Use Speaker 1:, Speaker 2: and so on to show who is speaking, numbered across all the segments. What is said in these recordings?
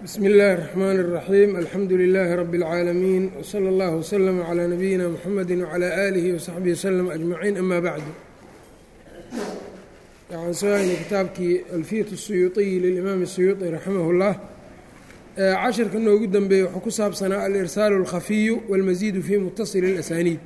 Speaker 1: bsmi اllahi الرحmn الرaxيim alxamdu لilaahi rbi اlcaalamiin wslى اllah wslm عlى nabiyina mxamedi wعlى alihi وsaxbihi wslm ajmaciin ama bacdu waxaan soo haynay kitaabkii alfiyat الsuyuuطiyi lilimaam الsuyuuطi raximah اllah cashirka noogu dembeeyey wuxuu ku saabsanaa alirsaalu اlkhafiyu wاlmasiidu fi mutasili اlasaniid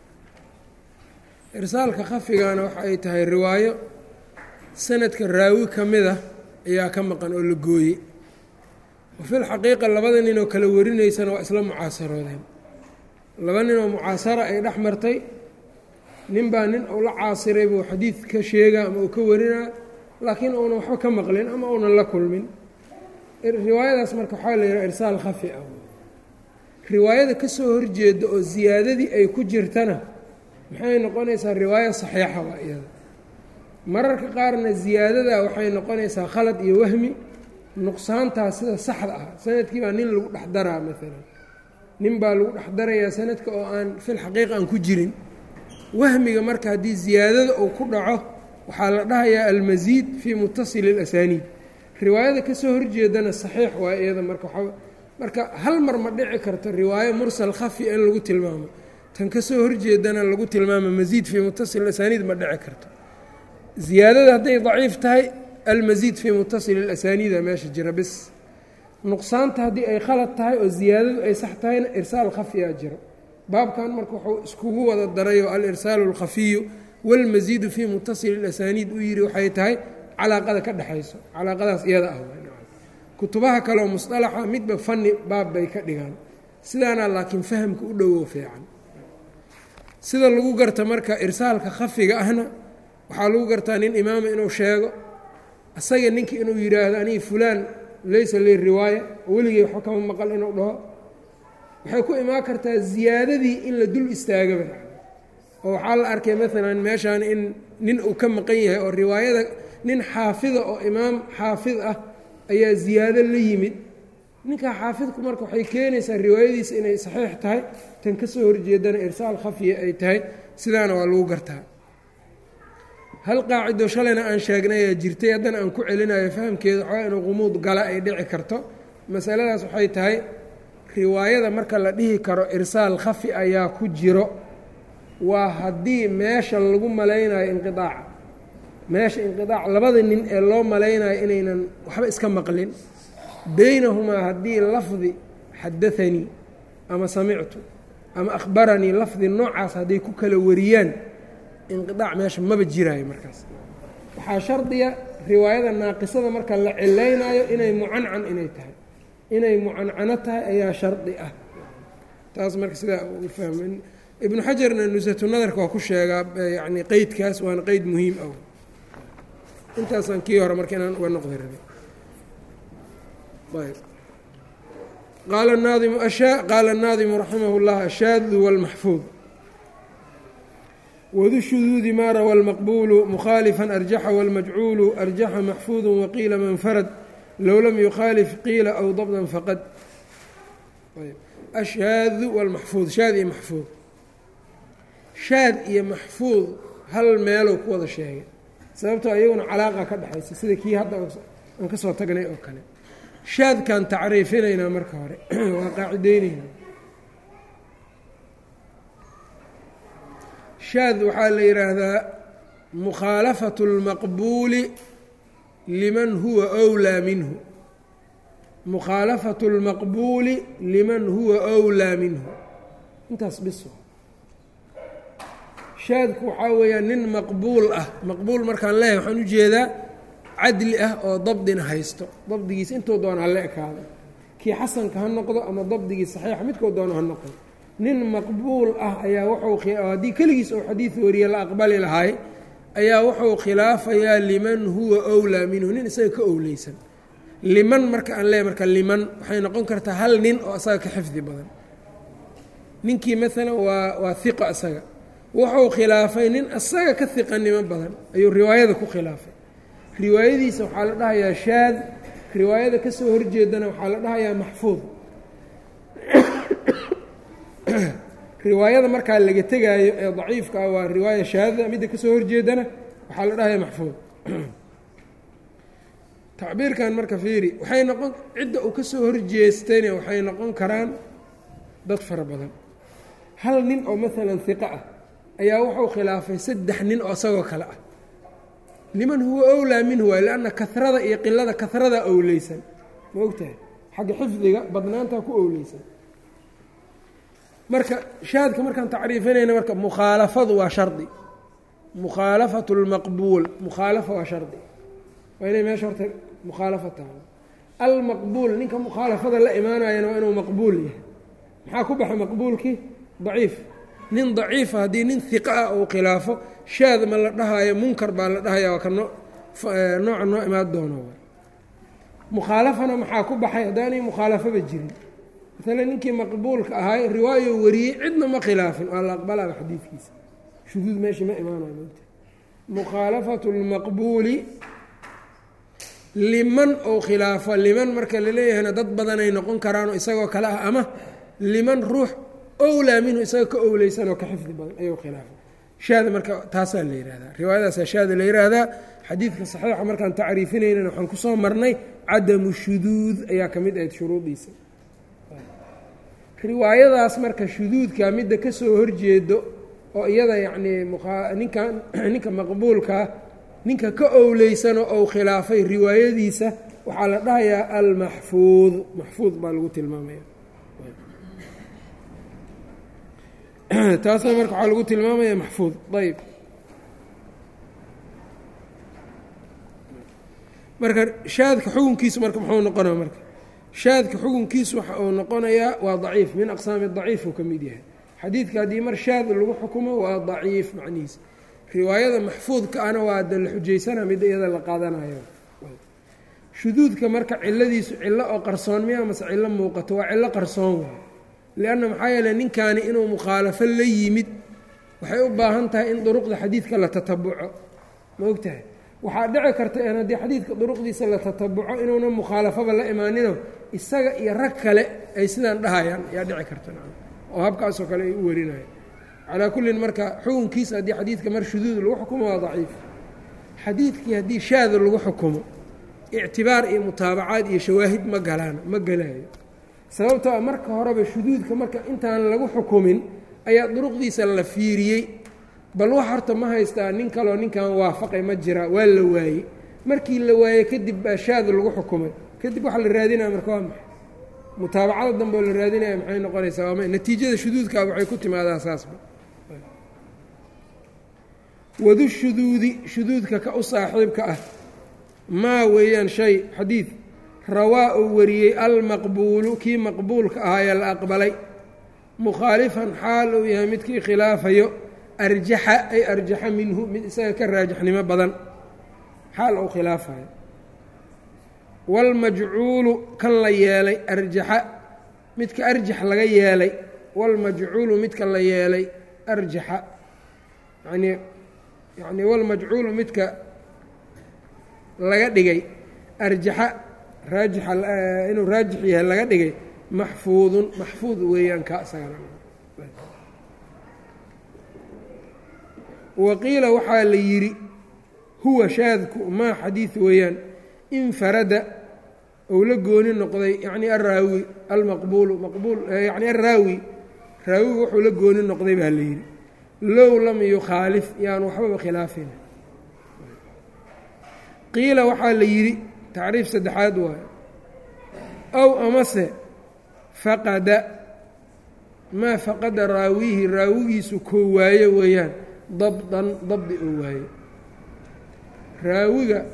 Speaker 1: irsaalka khafigana waxa ay tahay riwaayo sanadka raawi ka mida ayaa ka maqan oo la gooyey wafil xaqiiqa labada nin oo kala warinaysana waa isla mucaasaroodeen laba nin oo mucaasara ay dhex martay nin baa nin uu la caasiray buu xadiid ka sheegaa ama uu ka warinaa laakiin uunan waxba ka maqlin ama uunan la kulmin riwaayadaas marka waxaa la yidhaha irsaal khafi ah riwaayada ka soo horjeeda oo siyaadadii ay ku jirtana maxay noqonaysaa riwaayo saxiixa waa iyada mararka qaarna ziyaadada waxay noqonaysaa khalad iyo wahmi nuqsaantaas sida saxda ah sanadkii baa nin lagu dhex daraa maalan nin baa lagu dhex darayaa sanadka oo aan fil xaqiiqa aan ku jirin wahmiga marka haddii ziyaadada uu ku dhaco waxaa la dhahayaa almasiid fii mutasili اlasaniid riwaayada kasoo horjeedana saxiix waa iyada marka marka hal mar ma dhici karto riwaayo mursal khafi in lagu tilmaamo tan kasoo horjeedana lagu tilmaamo masiid fii mutasil asaniid ma dhici karto ziyaadada hadday daciif tahay almasiid fii mutasili اlasaniida meesha jira bis nuqsaanta haddii ay khalad tahay oo ziyaadadu ay sax tahayna irsaal khafiyaa jiro baabkan marka wuxuu iskugu wada darayoo alirsaalu اlkhafiyu wاlmasiidu fii mutasili اlasaniid u yidhi waxay tahay calaaqada ka dhexayso calaaqadaas iyada ah kutubaha kaleoo musطalaxa midba fani baab bay ka dhigaan sidaana laakiin fahamka u dhowow fiican sida lagu garta marka irsaalka khafiga ahna waxaa lagu gartaa nin imaama inuu sheego asaga ninkii inuu yidhaahdo aniga fulaan laysa li riwaaya oo weligay waxba kama maqal inuu dhaho waxay ku imaan kartaa ziyaadadii in la dul istaagaba oo waxaa la arkay maalan meeshaan in nin uu ka maqan yahay oo riwaayada nin xaafida oo imaam xaafid ah ayaa ziyaado la yimid ninkaa xaafidku marka waxay keenaysaa riwaayadiisa inay saxiix tahay tan ka soo horjeedana irsaal khafiya ay tahay sidaana waa lagu gartaa hal qaacido shalayna aan sheegnay ayaa jirtay haddana aan ku celinayo fahamkeeda waxaa inuu qumuud gala ay dhici karto masaladaas waxay tahay riwaayada marka la dhihi karo irsaal khafi ayaa ku jiro waa haddii meesha lagu malaynayo inqiaaca meesha inqiaac labada nin ee loo malaynayo inaynan waxba iska maqlin beynahumaa haddii lafdi xadaanii ama samictu ama akhbaranii lafdi noocaas hadday ku kala wariyaan inqiaac meesha maba jiraayo markaas waxaa shardiya riwaayada naaqisada marka la cilaynaayo inay mucancan inay tahay inay mucancano tahay ayaa shardi ah taas marka sidaa u fahma ibnu xajarna nusatu nadarka waa ku sheegaa yani qeydkaas waana qeyd muhiim ah intaasaan kii hore marka inaan uga noqda rabay qaala naadimu qaala الnaadimu raximah اllah ashaadu wاlmaxfuud wdu shuduudi ma rawa اlmaqbulu mukhaalifa arjaxa wاlmajcuulu arjaxa maxfuudu waqiila man farad low lam yukhaalif qiila aw dabdan faqad ashaadu wاlmaxfuud shaad iyo maxfuud shaad iyo maxfuud hal meelou ku wada sheegay sababtoo iyaguna calaaqa ka dhexaysa sida kii hadda aan ka soo tagnay oo kale shaadkaan tacriifinaynaa marka hore waa qaacideyneynaa shaad waxaa la yidhaahdaa mukhaalafatu اlmaqbuuli liman huwa أwlaa minhu mukhaalafatu اlmaqbuuli liman huwa أwlaa minhu intaas biso shaadku waxaa weeyaa nin maqbuul ah maqbuul markaan leeyahay waxaan ujeedaa cadli ah oo dabdina haysto dabdigiisa intuu doona hala ekaado kii xasanka ha noqdo ama dabdigii saxiixa midkuu doono ha noqdo nin maqbuul ah ayaa wuxuu haddii keligiis oo xadiid wariye la aqbali lahay ayaa wuxuu khilaafayaa liman huwa owlaa minhu nin isaga ka owleysan liman marka aan leeyahy marka liman waxay noqon kartaa hal nin oo isaga ka xifdi badan ninkii maalan waa waa hiqa isaga wuxuu khilaafay nin isaga ka hiqanimo badan ayuu riwaayada ku khilaafay riwaayadiisa waxaa la dhahayaa shaad riwaayada ka soo horjeedana waxaa la dhahayaa maxfuud riwaayada markaa laga tegaayo ee daciifka ah waa riwaaya shaadada midda kasoo horjeedana waxaa la dhahayaa maxfuud tacbiirkan marka fiiri waxay noqon cidda uu ka soo horjeestayna waxay noqon karaan dad fara badan hal nin oo maalan hiqo ah ayaa wuxuu khilaafay saddex nin oo isagoo kale ah liman huwa owlaa minhu waay lianna karada iyo qilada karada owleysan ma ogtahay xagga xifdiga badnaantaa ku owleysan marka shaadka markaan tacriifinayna marka mukhaalafadu waa shardi mukhaalafatu lmaqbuul mukhaalafa waa shardi waa inay meesha horta mukhaalafa tahay almaqbuul ninka mukhaalafada la imaanayana waa inuu maqbuul yahay maxaa ku baxa maqbuulkii daciif nin daciifa haddii nin hiqa ah uu khilaafo shaad ma la dhahaayo munkar baa la dhahaya waa ka no nooca noo imaan doono mukhaalafana maxaa ku baxay haddaanay mukhaalafaba jirin maala ninkii maqbuulka ahaay riwaayo wariyey cidna ma khilaafin waa la aqbalaaba xadiidkiisa shuduud meesha ma imaanayo mota mukhaalafatu lmaqbuuli liman ou khilaafo liman marka laleeyahayna dad badanay noqon karaanoo isagoo kale ah ama liman ruux owlaa minhu isagoo ka owleysan oo ka xifdi badan ayuu khilaafo shaada marka taasaa la yihahdaa riwaayadaasaa shaada la yihahdaa xadiidka saxiixa markaan tacriifinaynana waxaan kusoo marnay cadamu shuduud ayaa ka mid ahayd shuruudiisa riwaayadaas marka shuduudka midda ka soo horjeedo oo iyada yacnii ninkan ninka maqbuulkaa ninka ka owleysanoo ou khilaafay riwaayadiisa waxaa la dhahayaa almaxfuud maxfuud baa lagu tilmaamaya taasna marka waxaa lagu tilmaamaya maxfuud ayb marka shaadka xukunkiisu marka muxuu noqonaya marka shaadka xukunkiisu waxa uu noqonayaa waa daciif min aqsaami daciif uu ka mid yahay xadiidka haddii mar shaad lagu xukumo waa daciif macnihiisa riwaayada maxfuudka ana waa da la xujaysana midda iyada la qaadanayo shuduudka marka ciladiisu cillo oo qarsoon miya mase cillo muuqato waa cillo qarsoon waay lianna maxaa yeeley ninkaani inuu mukhaalafo la yimid waxay u baahan tahay in duruqda xadiidka la tatabuco ma og tahay waxaa dhici karta in haddii xadiidka duruqdiisa la tatabuco inuuna mukhaalafaba la imaanino isaga iyo rag kale ay sidaan dhahayaan yaa dhici karta oo habkaasoo kale ay u warinayaan calaa kullin marka xukunkiisa haddii xadiidka mar shuduud lagu xukumo waa daciif xadiidkii haddii shaada lagu xukumo ictibaar iyo mutaabacaad iyo shawaahid ma galaan ma galaayo sababtoo a marka horeba shuduudka marka intaan lagu xukumin ayaa duruqdiisa la fiiriyey bal wax horta ma haystaa nin kaloo ninkan waafaqay ma jira waa la waayey markii la waayey kadib baa shaad lagu xukumay kadib waxa la raadinaya marka waa maxay mutaabacada dambe oo la raadinaya maxay noqonaysaa waama natiijada shuduudkaa waxay ku timaadaa saasba wadu shuduudi shuduudka ka u saaxiibka ah maa weeyaan shay xadiid rawaa uu wariyey almaqbuulu kii maqbuulka ahaayee la aqbalay mukhaalifan xaal uu yahay midkii khilaafayo arjaxa ay arjaxa minhu mid isaga ka raajixnimo badan xaal uu khilaafayo wاlmajcuulu kan la yeelay arjaxa midka arjax laga yeelay wاlmajcuulu midka la yeelay arjaxa yani yani wاlmajcuulu midka laga dhigay arjaxa raajixa inuu raajix yahay laga dhigay maxfuudun maxfuud weeyaan ka isagana waqiila waxaa la yidhi huwa shaadku maa xadiid weeyaan infarada ou la gooni noqday yacni araawi almaqbuulu maqbuul yacni araawi raawigu wuxuu la gooni noqday baa la yidhi low lam yukhaalif yaan waxbaba khilaafin qiila waxaa la yidhi tacriif saddexaad waayo ow amase faqada maa faqada raawihi raawigiisu koo waayo weeyaan dabdan dabdi oo waayo raawiga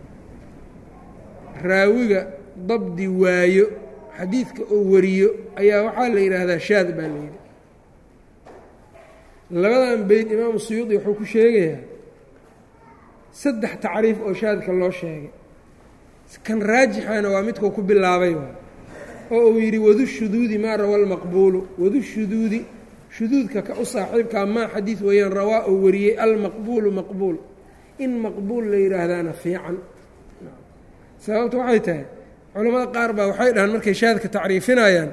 Speaker 1: raawiga dabdi waayo xadiidka oo wariyo ayaa waxaa la yidhaahdaa shaad baa la yidhi labadan beyd imaamu suyuudi wuxuu ku sheegayaa saddex tacriif oo shaadka loo sheegay kan raajixana waa midkuu ku bilaabay waay oo uu yidhi wadu shuduudi maa rawa almaqbuulu wadu shuduudi shuduudka ka u saaxiibkaa maa xadiid weeyaan rawaa oo wariyey almaqbuulu maqbuul in maqbuul la yidhaahdaana fiican sababta waxay tahay culamada qaar baa waxay dhahaan markay shaadka tacriifinayaan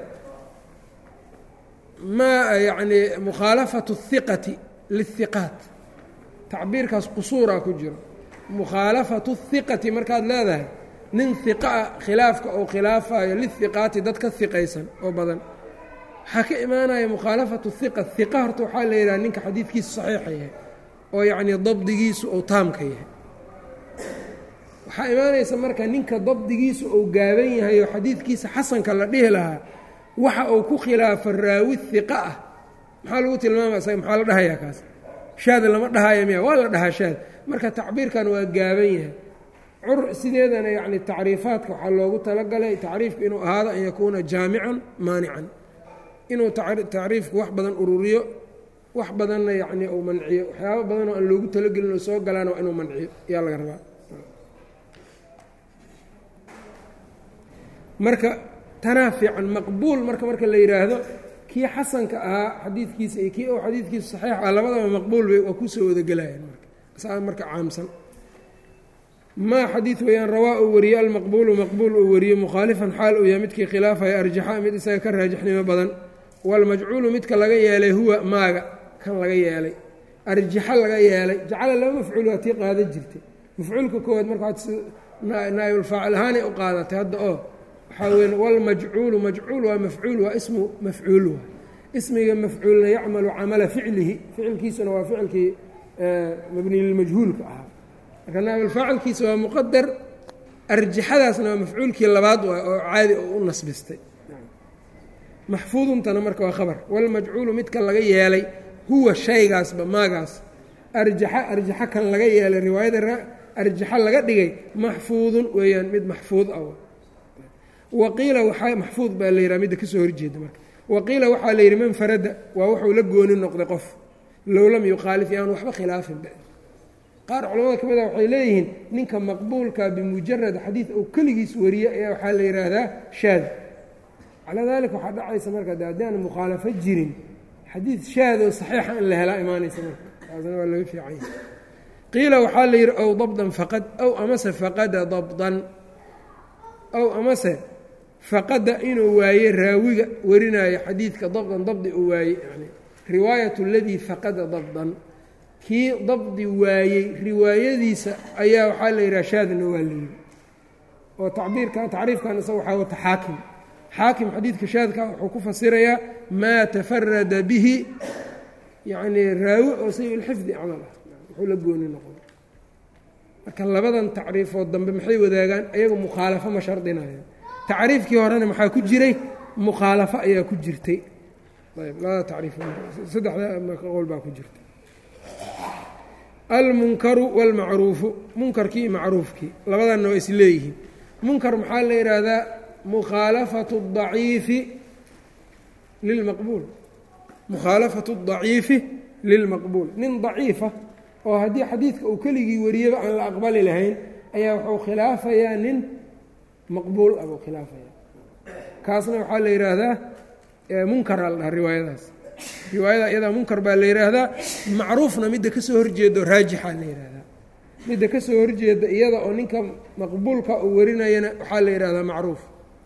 Speaker 1: maa yacni mukhaalafatu اhiqati lihiqaat tacbiirkaas qusuuraa ku jiro mukhaalafatu اhiqati markaad leedahay nin hiqaa khilaafka uu khilaafayo lihiqaati dad ka hiqaysan oo badan waxaa ka imaanaya mukhaalafatu hiqa hiqa horta waxaa la yidhaha ninka xadiidkiisu saxiixa yahay oo yacnii dabdigiisu uu taamka yahay waxaa imaanaysa marka ninka dabdigiisu uu gaaban yahay oo xadiidkiisa xasanka la dhihi lahaa waxa uu ku khilaafo raawi hiqa ah maxaa lagu tilmaamaya isaga maxaa la dhahayaa kaas shaad lama dhahaya miya waa la dhahaa shaad marka tacbiirkan waa gaaban yahay cur sideedana yacni tacriifaadka waxaa loogu talagalay tacriifku inuu ahaado an yakuuna jaamican maanican inuu tacriifku wax badan ururiyo wax badanna yacni uu manciyo waxyaaba badanoo aan loogu talagelin oo soo galaana waa inuu manciyo ayaa laga rabaa marka tanaa fiican maqbuul marka marka la yidhaahdo kii xasanka ahaa xadiidkiisa iyo kii ou xadiidkiisu saxiix ah labadaba maqbuul bay waa kusoo wadagelayaan marka saa marka caamsan maa xadiid weeyaan rawaa uu wariyey almaqbuulu maqbuul uu wariyey mukhaalifan xaal uu yahay midkii khilaafaya arjaxa mid isaga ka raajixnimo badan waalmajcuulu midka laga yeelay huwa maaga kan laga yeelay arjaxa laga yeelay jacala laba mafcuul waa tii qaada jirtay mafcuulka koowaad marka naayulfaacil ahaanay u qaadatay hadda oo waxaa weya wاlmajcuulu majcuul waa mafcuul waa ismu mafcuul waay ismiga mafcuulna yacmalu camala ficlihi ficilkiisuna waa ficilkii mabni lilmajhuulka ahaa marka naabilfaacilkiisa waa muqadar arjaxadaasna waa mafcuulkii labaad waay oo caadi oo u nasbistay maxfuuduntana marka waa khabar wاlmajcuulu midka laga yeelay huwa shaygaasba maagaas arjaxa arjaxa kan laga yeelay riwaayada arjaxa laga dhigay maxfuudun weeyaan mid maxfuud ah waqiila waxaa maxfuud baa la yidhaha midda ka soo horjeeda marka waqiila waxaa la yidhi man farada waa wuxuu la gooni noqday qof low lam yukhaalif yaan waxba khilaafin qaar culamada ka mid a waxay leeyihiin ninka maqbuulka bimujarad xadiid ou keligiis wariye ayaa waxaa la yidhaahdaa shaad calaa daalika waxaa dhacaysa marka de haddii aan mukhaalafo jirin xadiid shaad oo saxiixa in la helaa imaanaysa marka taasna waa laga fiicanya qiila waxaa la yidhi ow dabdan faqad ow amase faqada dabdan ow amase faqada inuu waaye raawiga warinaayo xadiidka dabdan dabdi uu waaye yani riwaayat اladii faqada dabdan kii dabdi waayey riwaayadiisa ayaa waxaa la yidhaha shaadna waa la yidhi oo tacbiirka tacriifkan isaga waxaa wata xaakim xaakim xadiidka shaadka wuxuu ku fasirayaa maa tafarada bihi yacni raawi oo say ilxifdi camal ah wuxuu la gooni noqon marka labadan tacriifood dambe maxay wadaagaan ayagu mukhaalafo ma shardinayaan tacriifkii horena maxaa ku jiray mukhaalafo ayaa ku jirtay ayb labada tacriif saddexda qowl baa ku jirtay almunkaru wاlmacruufu munkarkii iyo macruufkii labadanna waa is leeyihiin munkar maxaa la yidhaahdaa mukhaalafatu الضaciifi lilmaqbuul mukhaalafatu الضaciifi lilmaqbuul nin daciifa oo haddii xadiidka uu keligii wariyaba aan la aqbali lahayn ayaa wuxuu khilaafayaa nin maqbuul ah buu khilaafaya kaasna waxaa la yidhaahdaa munkaraa la dhaha riwaayadaas riwaayada iyadaa munkar baa la yidhaahdaa macruufna midda ka soo horjeedo raajixaa la yidhaahdaa midda ka soo horjeeda iyada oo ninka maqbuulka uu warinayana waxaa la yidhahdaa macruuf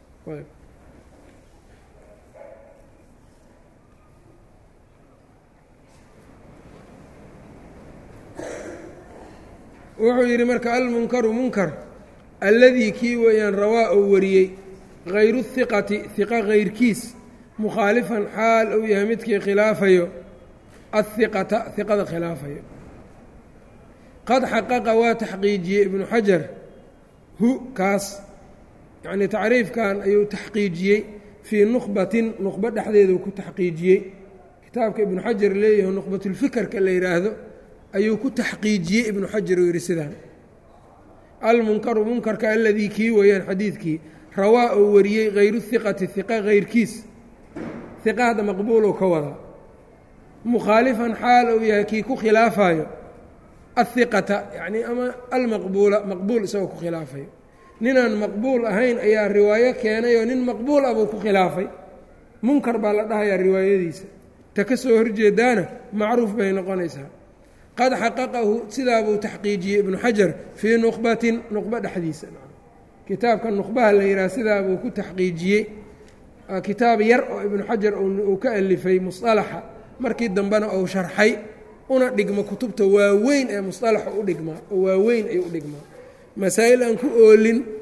Speaker 1: wuxuu yidhi marka almunkaru munkar alladii kii weeyaan rawaa uu wariyey hayru hiqati hiqa hayrkiis mukhaalifan xaal uu yahay midkii khilaafayo ahiqata hiqada khilaafayo qad xaqaqa waa taxqiijiyey ibnu xajar hu kaas yacnii tacriifkan ayuu taxqiijiyey fii nukhbatin nukhbo dhexdeedu ku taxqiijiyey kitaabka ibnu xajar leeyaho nukhbatulfikerka la yidhaahdo ayuu ku taxqiijiyey ibnu xajar uu yidhi sidaan almunkaru munkarka aladii kii weeyaan xadiidkii rawaa uu wariyey hayru hiqati hiqa hayrkiis hiqa hadda maqbuulou ka wadaa mukhaalifan xaal uu yahay kii ku khilaafayo ahiqata yacnii ama almaqbuula maqbuul isagoo ku khilaafayo ninaan maqbuul ahayn ayaa riwaayo keenay oo nin maqbuul ah buu ku khilaafay munkar baa la dhahayaa riwaayadiisa ta ka soo horjeedaana macruuf bay noqonaysaa qad xaqaqahu sidaabuu taxqiijiyey ibnu xajar fii nuqbatin nuqbo dhexdiisa kitaabka nuqbaha la yidhaha sidaabuu ku taxqiijiyey kitaab yar oo ibnu xajar uu ka alifay musalaxa markii dambena uu sharxay una dhigmo kutubta waaweyn ee musalaxa u dhigmaa oo waaweyn ay u dhigmaa masaa'il aan ku oolin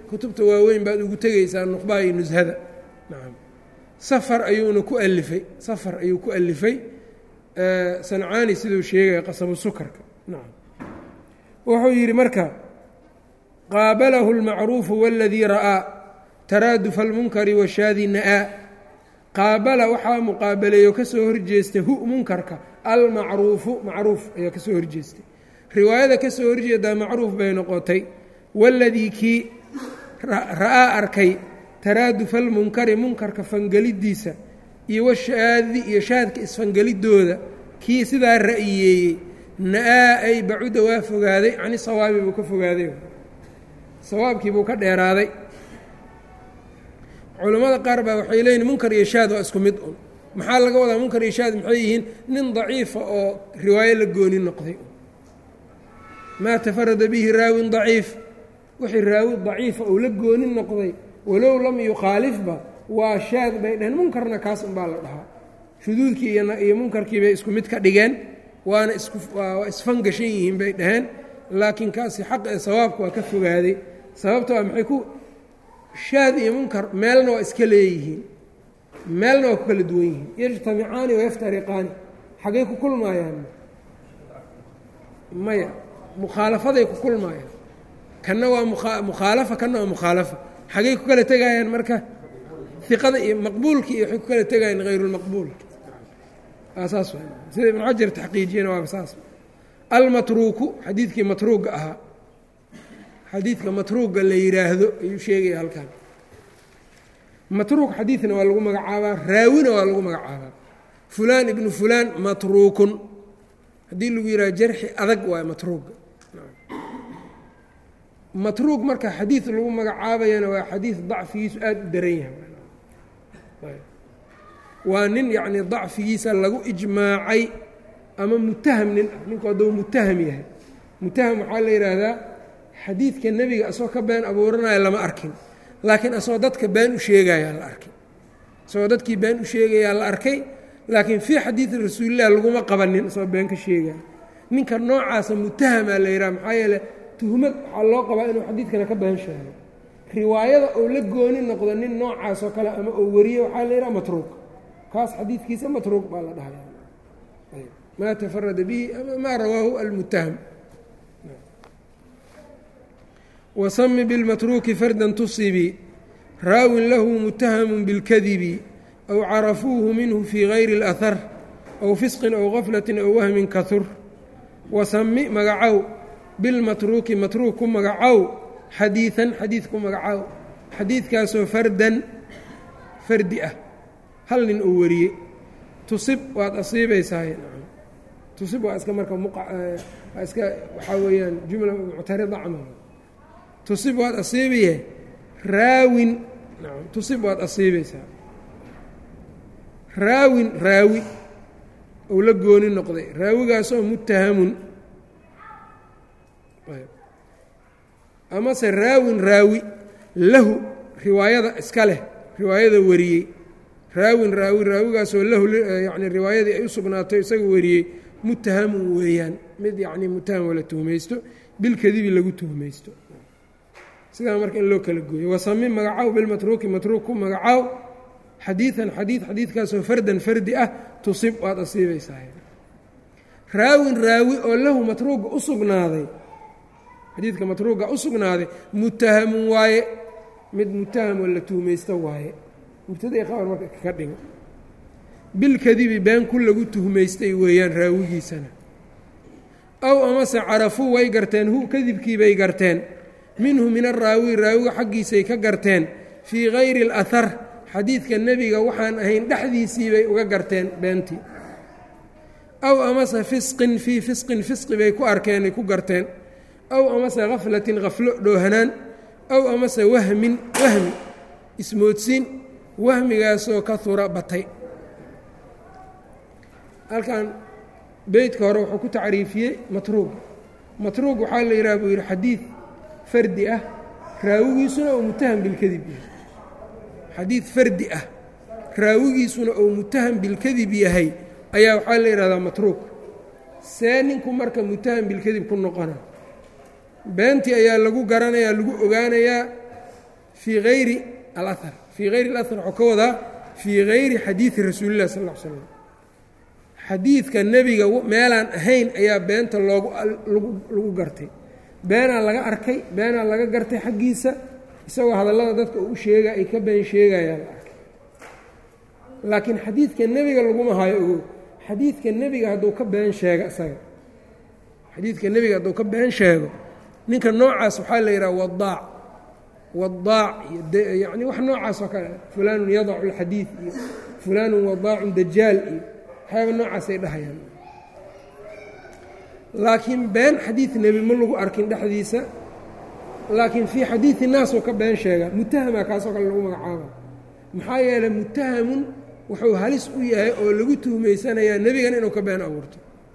Speaker 1: kutubta waaweyn baad ugu tegaysaa nuqbaa iyo nushada nacam safar ayuuna ku alifay safar ayuu ku alifay sancaani siduu sheegaya qasabu sukarka nacam wuxuu yidhi marka qaabalahu اlmacruufu waladii ra'aa taraadufa almunkari washaadi na'aa qaabala waxaa muqaabaleeyo ka soo horjeestay hu munkarka almacruufu macruuf ayaa ka soo horjeestay riwaayada ka soo horjeedaa macruuf bay noqotay waladii kii ra'aa arkay taraadufa almunkari munkarka fangelidiisa iyo washaadi iyo shaadka isfangelidooda kii sidaa ra'yiyeeyey na-aa ay bacuda waa fogaaday cani sawaabi buu ka fogaaday sawaabkii buu ka dheeraaday culammada qaar baa waxay leeyihin munkar iyo shaad waa isku mid un maxaa laga wadaa munkar iyo shaad maxay yihiin nin daciifa oo riwaayo la gooni noqday maa tafarada bihi raawin daciif wixii raawi daciifa uu la gooni noqday walow lam yukhaalifba waa shaad bay dhaheen munkarna kaas unbaa la dhahaa shuduudkii iyo munkarkii bay isku mid ka dhigeen waana iswaa isfangashan yihiin bay dhaheen laakiin kaasi xaq ee sawaabka waa ka fogaaday sababta waa maxay ku shaad iyo munkar meelna waa iska leeyihiin meelna waa ku kala duwan yihiin yajtamicaani wayaftariqaani xaggay ku kulmaayaan maya mukhaalafaday ku kulmaayaan kanna waa mukhaalafa kanna waa mukhaalafa xaggay ku kala tegayaan marka iqada iyo maqbuulki iyo waxay ku kala tegayaan hayrulmaqbuul saas sida ibnu xajar taxqiijiyana waaba saas almatruuku xadiidkii matruuga ahaa xadiidka matruuga la yidhaahdo ayuu sheegaya halkan matruuk xadiidna waa lagu magacaabaa raawina waa lagu magacaabaa fulaan ibnu fulaan matruukun haddii lagu yidhaha jarxi adag waay matruuga matruug marka xadiid lagu magacaabayana waa xadiid dacfigiisu aada u daran yahay waa nin yacni dacfigiisa lagu ijmaacay ama mutaham nin ah ninku hadduu mutaham yahay mutaham waxaa la yidhaahdaa xadiidka nebiga asagoo ka been abuuranaya lama arkin laakiin asagoo dadka been u sheegayaa la arkay isagoo dadkii been u sheegayaa la arkay laakiin fii xadiidi rasuulilah laguma qabanin isagoo been ka sheegaya ninka noocaasa mutahamaa la yidhaha maxaa yeele tuhmad waxaa loo qabaa inuu xadiidkana ka been sheego riwaayada oo la gooni noqdo nin noocaas oo kale ama oo wariye waxaa la yidhaha matruuq kaas xadiidkiisa matruuq baa la dhahaya maa tafarada bihi ama maa rawaahu almutaham wasami bilmatruuki fardan tusibii raawin lahu mutahamun bilkadibi aw carafuuhu minhu fii gayri اlahar aw fisqin aw gaflatin aw wahmin kahur wasami magacow bilmatruuki matruuk ku magacow xadiidan xadiid ku magacow xadiidkaasoo fardan fardi ah hal nin uu wariyey tusib waad asiibaysaay tusib waa iska marka waa iska waxaa weeyaan jumla muctarida camal tusib waad asiibaye raawin nacam tusib waad asiibaysaa raawin raawi ou la gooni noqday raawigaasoo mutahamun amase raawin raawi lahu riwaayada iska leh riwaayada wariyey raawin raawi raawigaasoo lahu yani riwaayadii ay u sugnaatay isaga wariyey mutahamun weeyaan mid yacni mutaham oo la tuhmaysto bilkadibi lagu tuhmaysto sidaa marka in loo kala gooyo wasami magacow bilmatruuki matruuk ku magacow xadiidan xadiid xadiidkaasoo fardan fardi ah tusib waad asiibaysaa raawin raawi oo lahu matruuga u sugnaaday xadiidka matruuga u sugnaaday mutahamun waaye mid mutaham oo la tuhmaysto waaye mubtadai qabar marka ka dhigo bilkadibi been ku lagu tuhmaystay weeyaan raawigiisana ow amase carafuu way garteen hu kadibkii bay garteen minhu min araawi raawiga xaggiisay ka garteen fii gayri اlahar xadiidka nebiga waxaan ahayn dhexdiisii bay uga garteen beentii aw amase fisqin fii fisqin fisqi bay ku arkeen ay ku garteen aw amase khaflatin khaflo dhoohanaan aw amase wahmin wahmi ismoodsiin wahmigaasoo ka hura batay halkan beytka hore wuxuu ku tacriifiyey matruug matruug waxaa la yidhaha buu yidhi xadiid fardi ah raawigiisuna ou mutaham bilkadib yahay xadiid fardi ah raawigiisuna ou mutaham bilkadib yahay ayaa waxaa la yidhahdaa matruug see ninku marka mutaham bilkadib ku noqona beentii ayaa lagu garanayaa lagu ogaanayaa fii hayri alahar fii hayri alahar waxuu ka wadaa fii hayri xadiidi rasuulilah sal ll ly slam xadiidka nebiga meelaan ahayn ayaa beenta loogu lagu gartay beenaa laga arkay beenaa laga gartay xaggiisa isagoo hadallada dadka uu sheega ay ka been sheegayaan la arkay laakiin xadiidka nebiga laguma hayo ogow xadiidka nebiga hadduu ka been sheego isaga xadiidka nebiga hadduu ka been sheego ninka noocaas waxaa la yidhaha wadaac wadaac iyo yacni wax noocaas oo kale fulaanun yadacu alxadiid iyo fulaanun wadaacun dajaal iyo waxyaaba noocaasay dhahayaan laakiin been xadiid nebi ma lagu arkin dhexdiisa laakiin fii xadiidi naasuu ka been sheegaa mutahama kaasoo kale lagu magacaaba maxaa yeeley mutahamun wuxuu halis u yahay oo lagu tuhmaysanayaa nebigan inuu ka been abuurto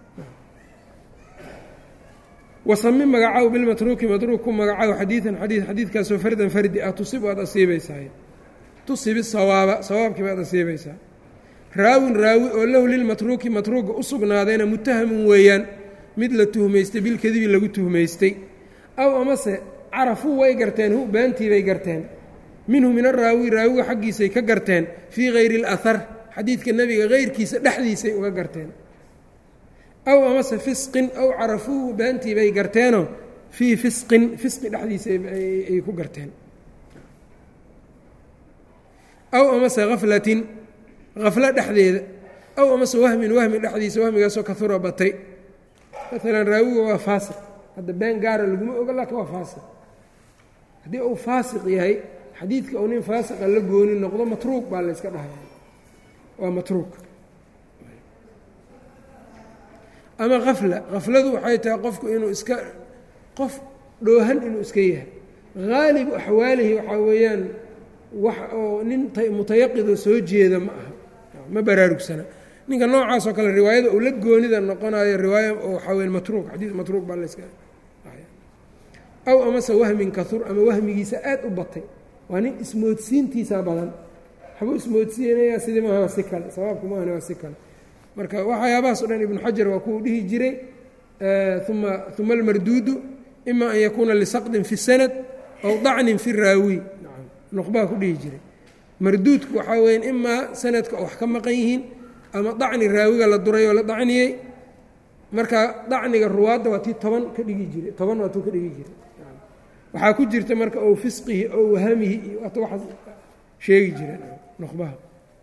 Speaker 1: wasami magacaw bilmatruuki matruuk ku magacaw xadiidan xadiid xadiidkaasoo fardan fardi ah tusib waad asiibaysaa tusibi sawaaba sawaabkii baad asiibaysaa raawin raawi oo lahu lilmatruuki matruuga u sugnaadayna mutahamun weeyaan mid la tuhmaystay bilkadibi lagu tuhmaystay aw amase carafuu way garteen hu beentiibay garteen minhu min araawi raawiga xaggiisay ka garteen fii hayri اlahar xadiidka nebiga hayrkiisa dhexdiisay uga garteen aw amase fisqin aw carafuuhu beentii bay garteenoo fii fisqin fisqi dhexdiisa ay ku garteen aw amase haflatin haflo dhexdeeda aw amase wahmin wahmi dhexdiisa wahmigaasoo kahura batay maalan raawiga waa faasiq hadda been gaara laguma oga laakiin waa faasiq haddii uu faasiq yahay xadiidka uu nin faasiqa la gooni noqdo matruuq baa la yska dhahaya waa matruuq ama hafla hafladu waxay tahay qofku inuu iska qof dhoohan inuu iska yahay haalibu axwaalihi waxaa weeyaan wax oo nin mutayaqidoo soo jeeda ma aha ma baraarugsana ninka noocaas oo kale riwaayada uu la goonida noqonayo riwaaya waxaa weya matruuq xadiid matruuq baa la yska aw amase wahmin kahur ama wahmigiisa aad u batay waa nin ismoodsiintiisa badan waxbuu ismoodsiinayaa sidii maaha waa si kale sabaabku maahana waa si kale marka waxyaabahaas o dhan ibnu xajar waa kuu dhihi jiray uma uma almarduudu ima an yakuuna lisaqdin fi sanad aw dacnin fi raawi nuqbaa ku dhihi jiray marduudku waxaa weya imaa sanadka wax ka maqan yihiin ama dacni raawiga la duray oo la dacniyey marka dacniga ruwaadda waa tii toban ka dhigi jiray toban waa tuu ka dhigi jiray waxaa ku jirta marka ow fisqihi ow wahamihi iyo waata waxaas sheegi jireen nuqbaha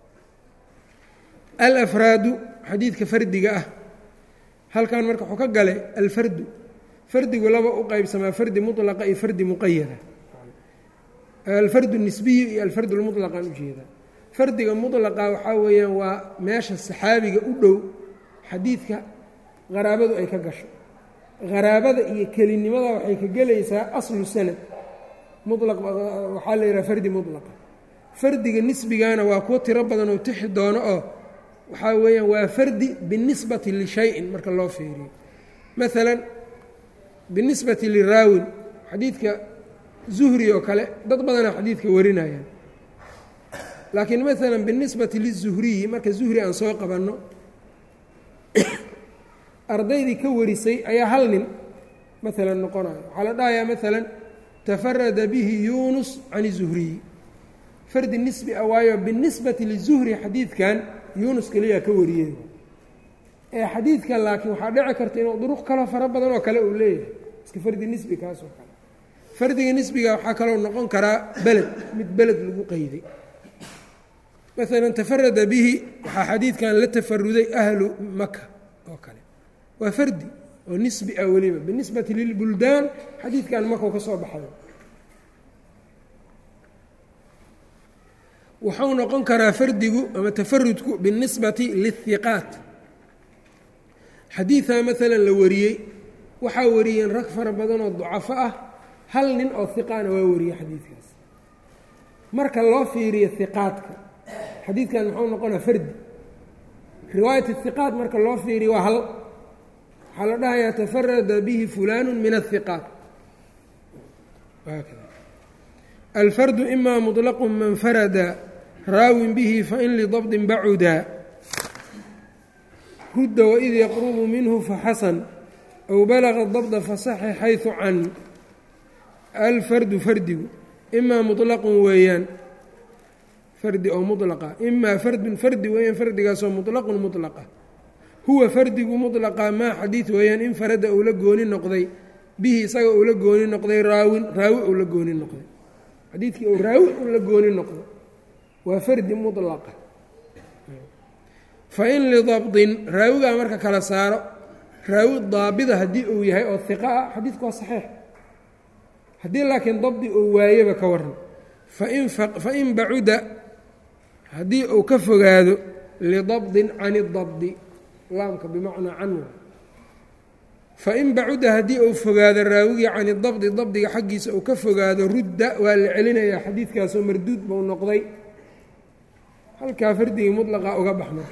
Speaker 1: alafraadu xadiidka fardiga ah halkan marka wuxuu ka galay alfardu fardigu laba u qeybsamaa fardi mulaqa iyo fardi muqayada alfardu nisbiyi iyo alfardu lmutlaqaan ujeedaa fardiga mulaqa waxaa weeyaan waa meesha saxaabiga u dhow xadiidka qaraabadu ay ka gasho qaraabada iyo kelinimada waxay ka gelaysaa aslu sanad mulaq waxaa la yidhaha fardi mulaqa fardiga nisbigana waa kuwo tiro badan oo tixi doono oo waxaa weeyaan waa fardi binisbati lishayin marka loo fiiriyo maalan binisbati liraawin xadiidka zuhri oo kale dad badanaa xadiidka warinayaan laakiin maalan binisbati lizuhriyi marka zuhri aan soo qabanno ardaydii ka warisay ayaa hal nin maalan noqonayo waxaa la dhahayaa maalan tafarada bihi yuunus can izuhriyi fardi nisbi ah waayo binisbati lizuhri xadiidkan yuunus keliyaa ka wariyey ee xadiidkan laakiin waxaa dhici karta inuu duruq kaloo fara badan oo kale uu leeyahay iska fardi nisbi kaasoo kale fardiga nisbiga waxaa kaloo noqon karaa beled mid beled lagu qeyday maalan tafarada bihi waxaa xadiidkan la tafaruday ahlu maka oo kale waa fardi oo nisbi ah weliba binisbati lilbuldaan xadiidkan makau ka soo baxay wuxuu noqon karaa fardigu ama tafarudku binisbati lihiqaat xadiidaa maalan la wariyey waxaa wariyeen rag fara badan oo ducafo ah hal nin oo hiqaana waa wariyey xadiidkaas marka loo fiiriyo hiqaadka xadiidkan muxuu noqonaa fardi riwaayat hiqaat marka loo fiiriyo waa hal waxaa la dhahayaa tafarada bihi fulaanu min ahiqaat alfardu ima muطlaqu man farada raawin bihi fain lidabdin bacuda rudda waid yaqrubu minhu faxasan aw balaga dabda fasaxi xayثu can alfardu fardigu imaa muطlaqun weeyaan fardi oo muطlaqa imaa fardun fardi weeyaan fardigaasoo muطlaqun muطlaqa huwa fardigu muطlaqa maa xadiid weeyaan in farada uu la gooni noqday bihi isaga uu la gooni noqday raawin raawi uu la gooni noqday xadiidkii uu raawi uu la gooni noqdo waa fardi muطlaqa fain lidabdin raawigaa marka kala saaro raawi daabida haddii uu yahay oo hiqa ah xadiidku waa saxiix haddii laakiin dabdi uu waayeba ka waran fain fain bacuda haddii uu ka fogaado lidabdin can idabdi laamka bimacnaa can fain bacuda haddii uu fogaado raawigii can idabdi dabdiga xaggiisa uu ka fogaado rudda waa la celinayaa xadiidkaasoo marduud buu noqday halkaa fardigii mudlaqa uga baxma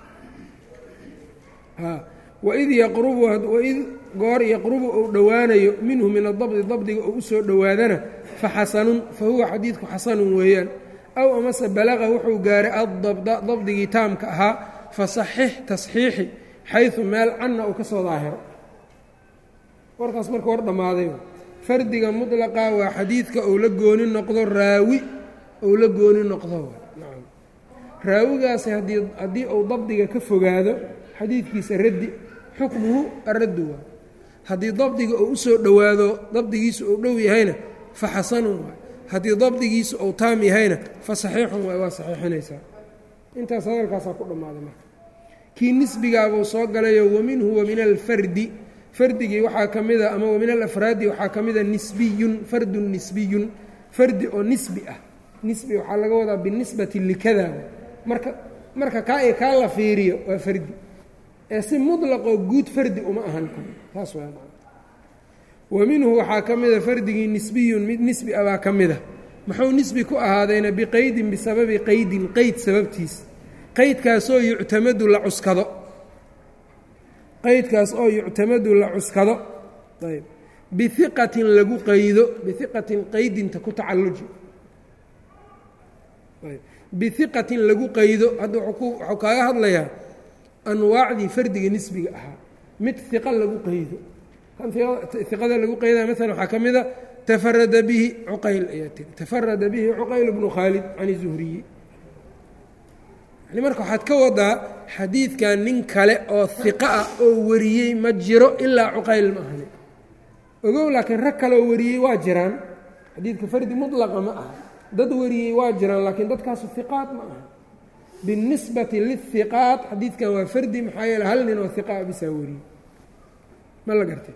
Speaker 1: waid yaqrubu waid goor yaqrubu uu dhowaanayo minhu min adabdi dabdiga uu usoo dhowaadana faxasanun fa huwa xadiidku xasanun weeyaan aw amase balaqa wuxuu gaaray addabda dabdigii taamka ahaa fasaxix tasxiixi xaysu meel canna uu ka soo daahiro warkaas marka war dhammaaday fardiga mudlaqa waa xadiidka uu la gooni noqdo raawi uu la gooni noqdo raawigaasi haddii uu dabdiga ka fogaado xadiidkiisa raddi xukmuhu araddu waa haddii dabdiga uu usoo dhowaado dabdigiisu uu dhow yahayna fa xasanun waay haddii dabdigiisu uu taam yahayna fa saxiixun waay waa saxiixinaysaa intaas hadalkaasaa ku dhammaaday marka kii nisbigaabuu soo galayo waminhu wa min alfardi fardigii waxaa ka mida ama wa min alafraadi waxaa ka mida nisbiyun fardun nisbiyun fardi oo nisbi ah nisbi waxaa laga wadaa binisbati likada marka marka kaa iyo kaa la fiiriyo waa fardi ee si muطlaqoo guud fardi uma ahan taas waa wa minhu waxaa ka mida fardigii nisbiyun mid nisbi ah baa ka mida muxuu nisbi ku ahaadayna biqeydin bisababi qeydin qeyd sababtiis qeydkaasoo yuctamadu la cuskado qeydkaas oo yuctamadu la cuskado ayb bihiqatin lagu qaydo bihiqatin qeydinta ku tacalluji bihiqatin lagu qaydo hadda wuxuu kaaga hadlayaa anwaacdii fardiga nisbiga ahaa mid hiqa lagu qaydo kan hiqada lagu qaydaya maalan waxaa ka mida tafarada bihi cuqayl ayaa tiri tafarada bihi cuqayl bnu khaalid can zuhriyi yani marka waxaad ka wadaa xadiidkan nin kale oo hiqa ah oo wariyey ma jiro ilaa cuqayl ma ahani ogow laakiin rag kaleoo wariyey waa jiraan xadiidka fardi mudlaqa ma aha dad wariyey waa jiraan laakiin dadkaasu hiqaad ma aha binisbati lihiqaat xadiidkan waa fardi maxaa yeele hal nin oo hiqaa bisaa wariyey ma la gartay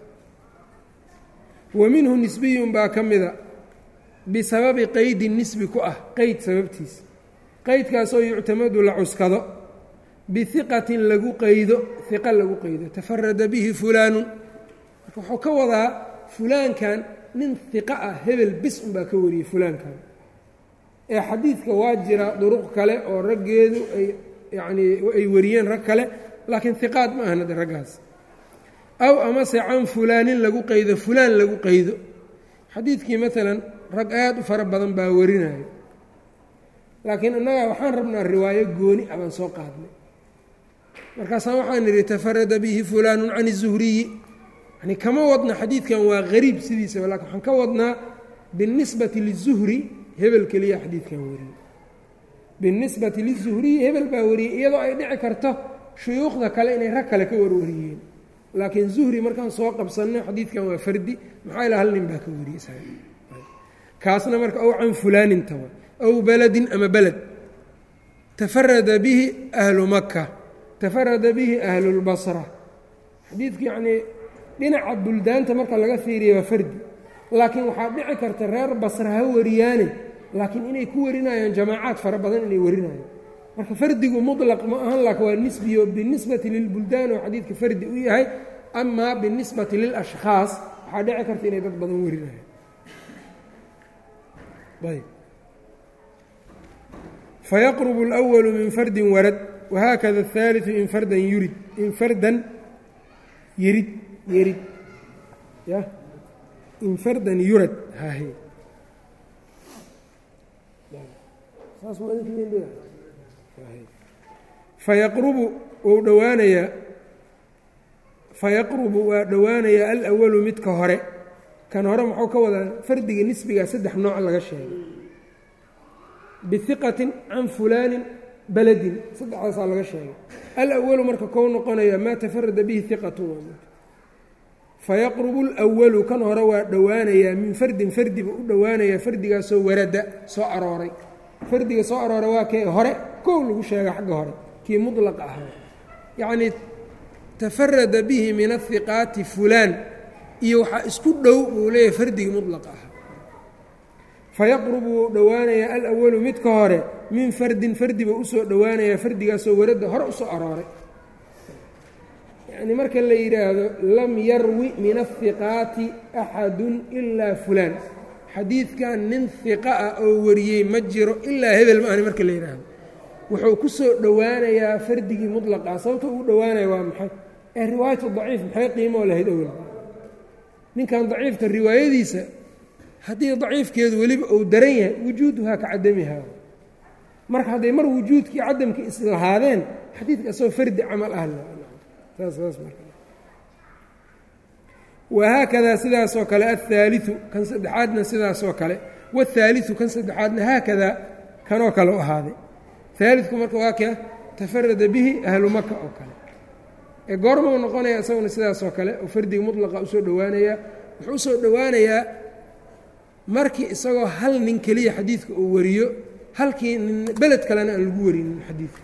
Speaker 1: wa minhu nisbiyun baa ka mida bisababi qeydin nisbi ku ah qeyd sababtiis qeydkaasoo yuctamadu la cuskado bihiqatin lagu qaydo hiqa lagu qaydo tafarada bihi fulaanun marka wuxuu ka wadaa fulaankan nin hiqa ah hebel bis unbaa ka wariyey fulaankan ee xadiidka waa jira duruq kale oo raggeedu ay yacnii ay wariyeen rag kale laakiin hiqaad ma ahan hadde raggaas aw amase can fulaanin lagu qaydo fulaan lagu qaydo xadiidkii maalan rag aad u fara badan baa warinayo laakiin innagaa waxaan rabnaa riwaayo gooni ah baan soo qaadnay markaasaan waxaan nidhi tafarada bihi fulaanun can izuhriyi yani kama wadna xadiidkan waa gariib sidiisaba lakin waxaan ka wadnaa binisbati lizuhri hebel keliya xadiidkan wariyey binisbati lizuhriyi hebel baa wariyey iyadoo ay dhici karto shuyuukhda kale inay rag kale ka warwariyeen laakiin zuhri markaan soo qabsanno xadiidkan waa fardi maxaa ila hal nin baa ka wariyey kaasna marka ow can fulaaninta wa aw beledin ama beled tafarada bihi ahlu maka tafarada bihi ahlulbasra xadiidku yacnii dhinaca buldaanta marka laga fiiriya waa fardi laakiin waxaa dhici karta reer basra ha wariyaane laakiin inay ku warinayaan jamaacaad fara badan inay warinayaan marka fardigu muطlaq ma ahan laakiin waa nisbiyo binisbati lilbuldaan oo xadiidka fardi u yahay amaa binisbati lilashkhaas waxaa dhici karta inay dad badan warinayaan ayb fayaqrb اlأwlu min fardi warad wahaakada الثaaliثu in fardan yurid in fardan yerid yerid ya in fardan yurad hahe fayaqrubu wou dhowaanayaa fayaqrubu waa dhowaanayaa alأwalu midka hore kan hore muxuu ka wadaa fardiga nisbigaa saddex nooc laga sheegay bihiqatin can fulaanin baladin saddexdaasaa laga sheegay alawalu marka kou noqonaya maa tafarada bihi hiqatun fayaqrubu lwalu kan hore waa dhowaanayaa min fardin fardiba u dhowaanayaa fardigaasoo warada soo arooray fardiga soo arooray waa kee hore kow lagu sheega xagga hore kii mudlaqa ahaa yacnii tafarada bihi min ahiqaati fulaan iyo waxaa isku dhow buu leeyahay fardigii mudlaqa ahaa fayaqrubu wuu dhowaanayaa alawalu midka hore min fardin fardiba usoo dhowaanayaa fardigaasoo warada hore usoo arooray yacni marka la yidhaahdo lam yarwi min ahiqaati axadun ilaa fulaan xadiidkan nin hiqa ah oo wariyey ma jiro ilaa hebel ma ahni marka la yidhaahdo wuxuu ku soo dhowaanayaa fardigii mutlaqaa sababta ugu dhowaanaya waa maxay ee riwaayatu daciif maxay qiimoo lahayd awel ninkan daciifka riwaayadiisa haddii daciifkeedu weliba uu daran yahay wujuuduhaa ka cadamihaa marka hadday mar wujuudkii cadamkii islahaadeen xadiidka asagoo fardi camal ah wahaakadaa sidaasoo kale aلثaaliثu kan saddexaadna sidaasoo kale wالثaaliثu kan saddexaadna haakadaa kanoo kale u ahaaday ثaalidku marka waa ka tafarada bihi ahlu maka oo kale ee goorma u noqonaya isaguna sidaasoo kale oo fardiga muطlaqa usoo dhowaanayaa wuxuu usoo dhowaanayaa markii isagoo hal nin keliya xadiidka uu wariyo halkii nin beled kalena aan lagu warinin xadiidka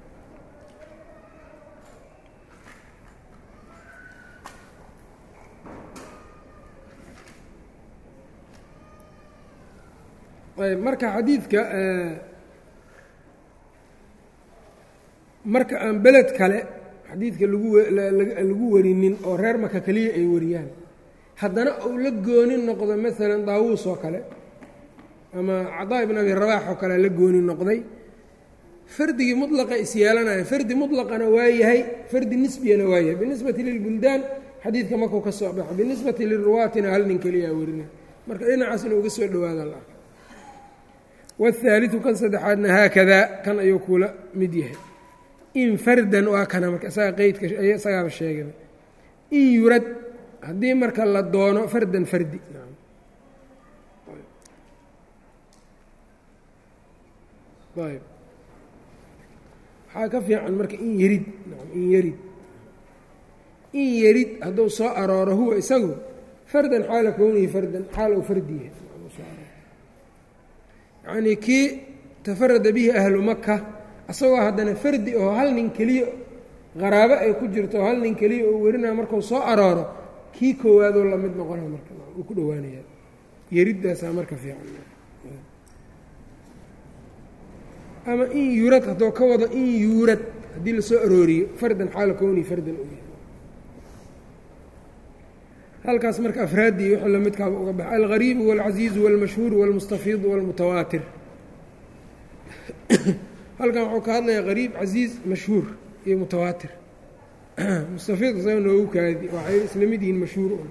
Speaker 1: ayb marka xadiidka marka aan beled kale xadiidka lagu warinin oo reer maka keliya ay wariyaan haddana uu la gooni noqdo maalan daawuus oo kale ama cadaa ibn abi rabaax oo kale la gooni noqday fardigii mudlaqa is yeelanaya fardi mutlaqana waa yahay fardi nisbiyana waa yahay binisbati lilbuldaan xadiidka markuu ka soo baxo binisbati liruwaatina hal nin keliyaa warina marka dhinacaas inuu uga soo dhawaada la arka wاhaaliثu kan saddexaadna haakadaa kan ayuu kula mid yahay in fardan waa kana marka isaga qeydka isagaaba sheegay in yurad haddii marka la doono fardan fardi ayb waxaa ka fiican marka in yarid in yarid in yarid hadduu soo arooro huwa isagu fardan xaala kownihi fardan xaal uu fardi yahay yacnii kii tafarada bihi ahlu maka isagoo haddana fardi oo hal nin keliya qaraabo ay ku jirto oo hal nin keliya oo werinaya markuu soo arooro kii koowaadoo la mid noqona marka uu ku dhowaanayaa yeriddaasaa marka fiican ama in yuurad hadduu ka wado in yuurad haddii lasoo arooriyo fardan xaala kowni fardan u yahay halkaas marka afraaddii wixii lamidkaaba uga baxa algariibu wاlcasiizu wاlmashhuuru wاlmustafiidu wاlmutawaatir halkan wuxuu ka hadlayaa qariib casiiz mashhuur iyo mutawaatir mustafiid isaga noogu kaadi waxay isla mid yihiin mashhuur un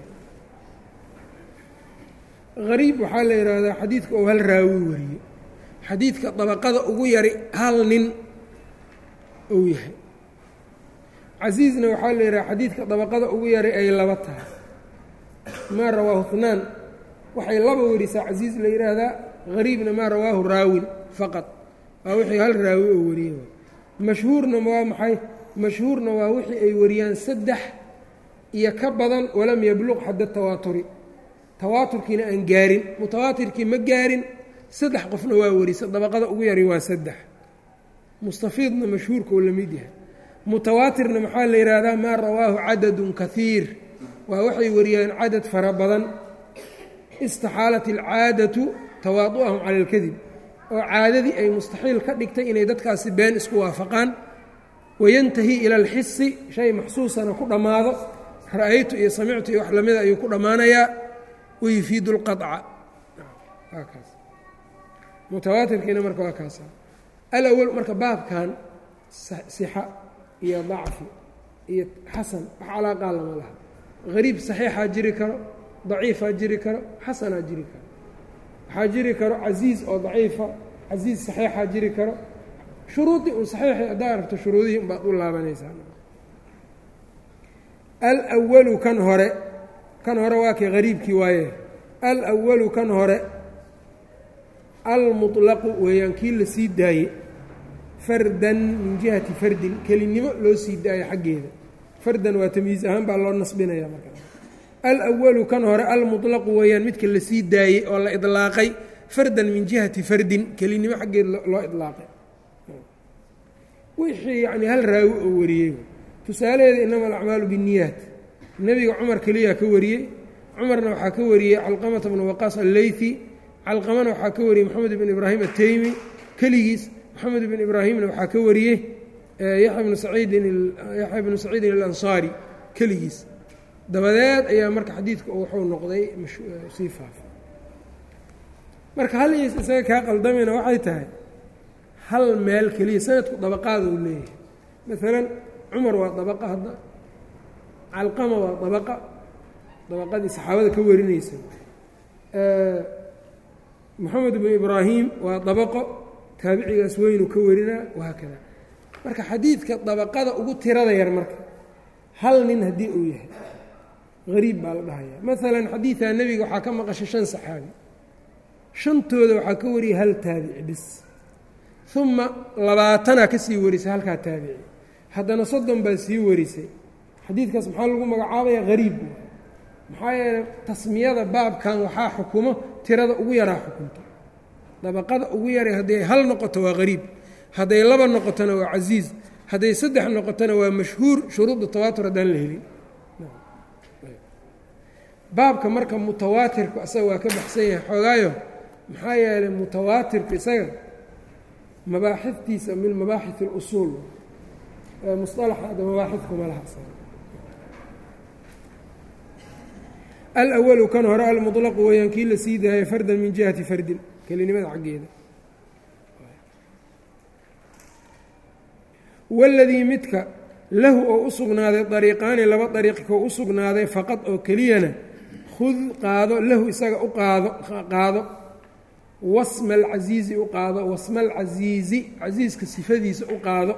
Speaker 1: hariib waxaa la yidhaahdaa xadiidka ou hal raawi wariyo xadiidka dabaqada ugu yari hal nin ou yahay casiizna waxaa la yidhaha xadiidka dabaqada ugu yari ay laba tahay maa rawaahu hnaan waxay laba werisaa casiiz la yidhaahdaa hariibna maa rawaahu raawin faqad waa wixii hal raawi oo wariyey mashhuurna waa maxay mashhuurna waa wixii ay wariyaan saddex iyo ka badan walam yabluq xadda tawaaturi tawaaturkiina aan gaarin mutawaatirkii ma gaarin saddex qofna waa warisa dabaqada ugu yari waa saddex mustafiidna mashhuurka oo la mid yahay mutawaatirna maxaa la yidhaahdaa maa rawaahu cadadun kaiir waa waxay wariyaan cadad fara badan istaxaalat alcaadatu tawaadu'ahum cala alkadib oo caadadii ay mustaxiil ka dhigtay inay dadkaasi been isku waafaqaan wayantahi ila alxisi shay maxsuusana ku dhammaado ra'aytu iyo samictu iyo wax lamida ayuu ku dhammaanayaa wayufiidu اlqaطca kaas mutawaatirkiina marka waa kaasa alawal marka baabkan sixa iyo dacfi iyo xasan wax calaaqaa lama laha hariib saxiixaa jiri karo daciifaa jiri karo xasanaa jiri karo waxaa jiri karo casiiz oo daciifa casiiz saxiixaa jiri karo shuruudii un saxiixi haddaa aragto shuruudihii un baad u laabanaysaa alwalu kan hore kan hore waa kay hariibkii waaye alwalu kan hore almuطlaqu weeyaan kii la sii daaye fardan min jihati fardin kelinimo loo sii daayo xaggeeda fardan waa tamyiiz ahaan baa loo nasbinaya marka alwalu kan hore almuطlaqu weeyaan midka la sii daayey oo la idlaaqay fardan min jihati fardin kelinimo xaggeeda loo idlaaqay wixii yacni hal raawi oo wariyey tusaalaheeda inama alacmaalu binniyaat nebiga cumar keliyaa ka wariyey cumarna waxaa ka wariyey calqamata bnu waqaas alleythi calqamana waxaa ka wariyey moxamed bn ibraahim ateymi keligiis moxamed bn ibraahimna waxaa ka wariyey yaxya bnu saciidin yaxya bnu saciidin alansaari keligiis dabadeed ayaa marka xadiidku wuxuu noqday sii faafa marka hal is isaga kaa qaldamina waxay tahay hal meel keliya sanadku dabaqaada uu leeyahay maalan cumar waa dabaqa hadda calqama waa dabaqa dabaqadii saxaabada ka warinaysa moxamed bnu ibraahim waa dabaqo taabicigaas weynu ka warinaa wahaakada marka xadiidka dabaqada ugu tirada yar marka hal nin haddii uu yahay hariib baa la dhahaya maalan xadiidaa nebiga waxaa ka maqashay shan saxaabi shantooda waxaa ka wariyay hal taabici bis uma labaatanaa ka sii warisay halkaa taabici haddana soddon baa sii warisay xadiidkaas maxaa lagu magacaabaya hariib maxaa yeeley tasmiyada baabkan waxaa xukumo tirada ugu yaraa xukunto dabaqada ugu yaray hadday hal noqoto waa hariib hadday laba noqotona waa casiiz hadday saddex noqotona waa mashhuur shuruudda tawaatur haddaan la helin baabka marka mutawaatirku isaga waa ka baxsan yahay xoogaayo maxaa yeelay mutawaatirku isaga mabaaxiftiisa min mabaaxif اlusuul musalaxa ada mabaaxifkuma laha alwalu kan hore almuطlaqu weeyaan kii la sii daayay fardan min jihati fardin kelinimada xaggeeda waladii midka lahu oo u sugnaaday dariiqaani laba dariiq koo u sugnaaday faqad oo keliyana khud qaado lahu isaga u qaado qaado wasma alcasiizi u qaado wasma alcasiizi casiiska sifadiisa u qaado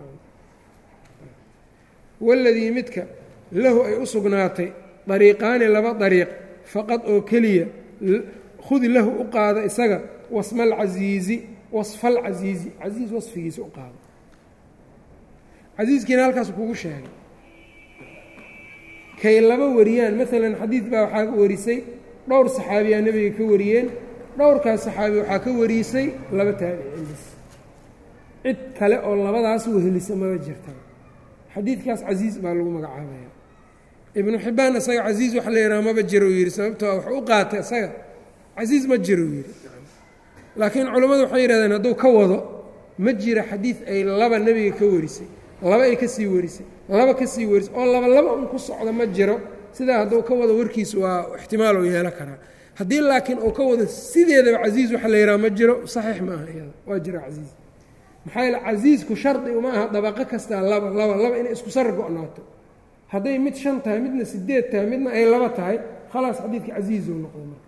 Speaker 1: waladii midka lahu ay u sugnaatay dariiqaani laba dariiq faqad oo keliya khudi lahu u qaado isaga wasma alcasiizi wasfa alcasiizi casiiz wasfigiisa u qaado casiiskiina halkaas kugu sheegay kay laba wariyaan maalan xadiid baa waxaa warisay dhowr saxaabiyaa nebiga ka wariyeen dhowrkaas saxaabi waxaa ka warisay laba taabicin bis cid kale oo labadaas wehelisa maba jirta xadiidkaas casiiz baa lagu magacaabaya ibnu xibbaan isaga casiiz wax la yidhaha maba jiro u yidhi sababtoo wax u qaatay isaga casiiz ma jiro u yidhi laakiin culammadu waxay yidhahdeen hadduu ka wado ma jira xadiid ay laba nebiga ka warisay laba ay ka sii warisay laba ka sii warisay oo laba laba un ku socda ma jiro sidaa hadduu ka wado warkiis waa ixtimaal uu yeelan karaa haddii laakiin uu ka wado sideedaba casiiz waxa la yidhaha ma jiro saxiix ma aha iyada waa jira casiiz maxaa yeele casiisku shardi uma aha dabaqo kastaa laba laba laba inay isku sar go-naato hadday mid shan tahay midna sideed tahay midna ay laba tahay khalaas xadiidka casiizuu noqday marka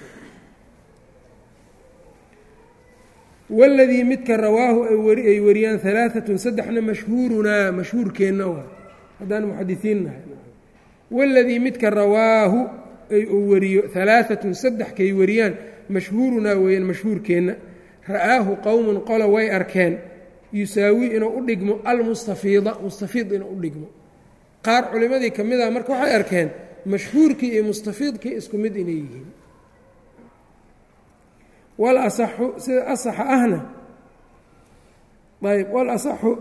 Speaker 1: waladii midka rawaahu ay wariyaan alaaatun saddexna mashhuurunaa mashhuurkeenna waa haddaan muxadisiin nahay waladii midka rawaahu ay uu wariyo alaaatun saddex kay wariyaan mashhuurunaa weeyaan mashhuurkeenna ra'aahu qowmun qola way arkeen yusaawi inuu u dhigmo almustafiida mustafiid inuu u dhigmo qaar culimmadii ka mid ah marka waxay arkeen mashhuurkii iyo mustafiidkii isku mid inay yihiin wal asaxu sida asaxa ahna ayb wal asaxu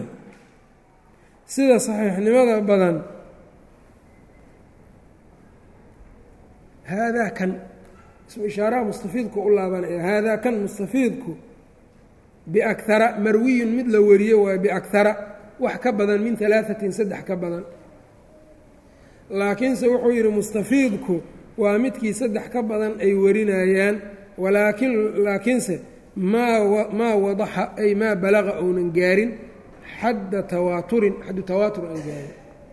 Speaker 1: sida saxiixnimada badan haadaa kan ismu ishaaraha mustafiidku u laabanaya haadaa kan mustafiidku biakara marwiyun mid la wariyo waayo biakara wax ka badan min alaaثatin saddex ka badan laakiinse wuxuu yidhi mustafiidku waa midkii saddex ka badan ay warinayaan walaakin laakiinse maa maa wadaxa ay maa balaqa ounan gaarin xadda tawaaturin xaddu tawaatur aan gaarin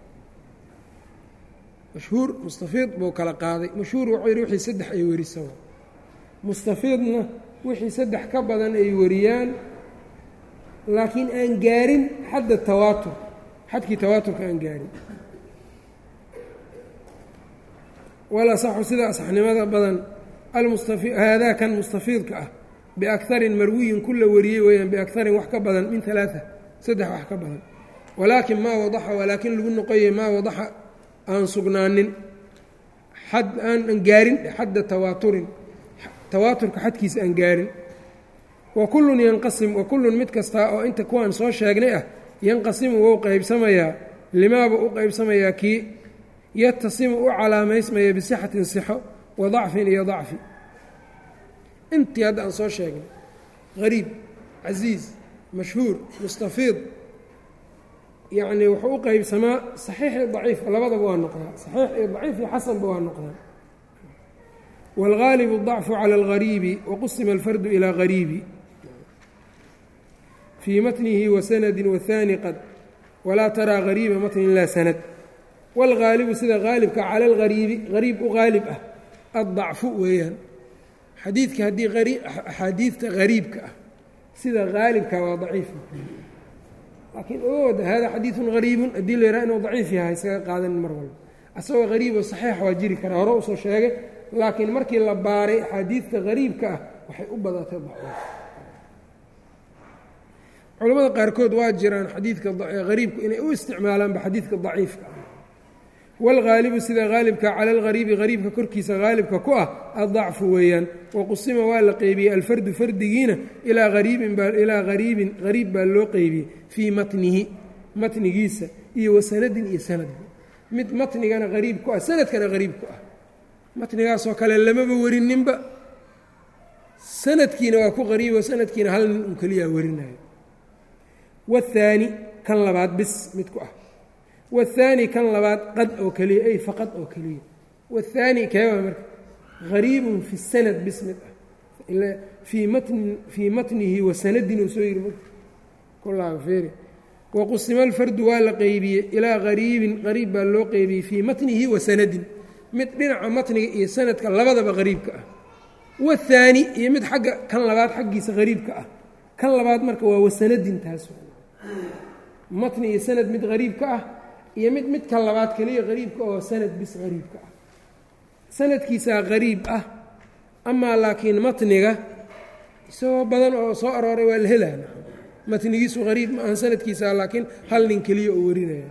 Speaker 1: mashhuur mustafiid buu kala qaaday mashhuur wuxuu yidhi wixii saddex ay warisa mustafiidna wixii saddex ka badan ay wariyaan laakiin aan gaarin xadda tawaatur xadkii tawaaturka aan gaarin walasaxu sida asaxnimada badan haadaa kan mustafiidka ah biakharin marwiyin ku la wariyey weeyaan biakharin wax ka badan min alaaa saddex wax ka badan walaakin maa wadaxa walaakin lagu noqoyay maa wadaxa aan sugnaanin xad aan gaarin xadda tawaaturin tawaaturka xadkiisa aan gaarin wa kullun yanqasim wa kullun mid kastaa oo inta kuwaan soo sheegnay ah yanqasimu wou qaybsamayaa limaaba u qaybsamayaa kii yatasimu u calaamaysmaya bisixatin sixo wa dacfin iyo dacfi intii hadda aan soo sheegnay hariib casiiz mashhuur mustafiid yacnii wuxuu u qeybsamaa saxiix iyo daciifka labadaba waa noqdaa saxiix iyo daciif iyo xasanba waa noqdaa wاlgaalibu الضacfu calى اlgariibi waqusima alfardu ilaa gariibi fii matnihi wasanadi wahaani qad walaa taraa gariiba matnin laa sanad wاlgaalibu sida gaalibka cala اlgariibi gariib u gaalib ah aلضacfu weeyaan xadiidka haddii axaadiidta gariibka ah sida gaalibka waa daciif laakiin oda hada xadiiثu gariibun haddii la yaraha inuu daciif yahay iskaga qaadanin mar walba asagoo gariib oo saxiix waa jiri karaa hore usoo sheegay laakiin markii la baaray axaadiidta gariibka ah waxay u badatay daciif culamada qaarkood waa jiraan xadiidka hariibku inay u isticmaalaanba xadiidka daciifka ah wاlgaalibu sida gaalibka cala اlgariibi gariibka korkiisa gaalibka ku ah aلضacfu weeyaan waqusima waa la qeybiyey alfardu fardigiina ilaa ariibinilaa hariibin hariib baa loo qeybiyey fii matnihi matnigiisa iyo wasanadin iyo sanadba mid matnigana hariib ku ah sanadkana hariib ku ah matnigaasoo kale lamaba werininba sanadkiina waa ku qariibo sanadkiina hal nin un keliyaa werinayo wاthaani kan labaad bis mid ku ah wاthaani kan labaad qad oo keliya ay faqad oo keliya wاthaani keeba marka gariibun fi sanad bis mid ah fii matnin fii matnihi wa sanadin uu soo yiri marka kulaaba feeri waqusima alfardu waa la qeybiyey ilaa gariibin qariib baa loo qeybiyey fii matnihi wa sanadin mid dhinaca matniga iyo sanadka labadaba qariibka ah wاthaani iyo mid xagga kan labaad xaggiisa qariibka ah kan labaad marka waa wasanadin taas matni iyo sanad mid qariibka ah iyo mid midka labaad keliya qariibka oo sanad bis qariibka ah sanadkiisaa qariib ah amaa laakiin matniga isagoo badan oo soo arooray waa la helaa matnigiisu qariib ma ahan sanadkiisaa laakiin hal nin keliya oo warinaya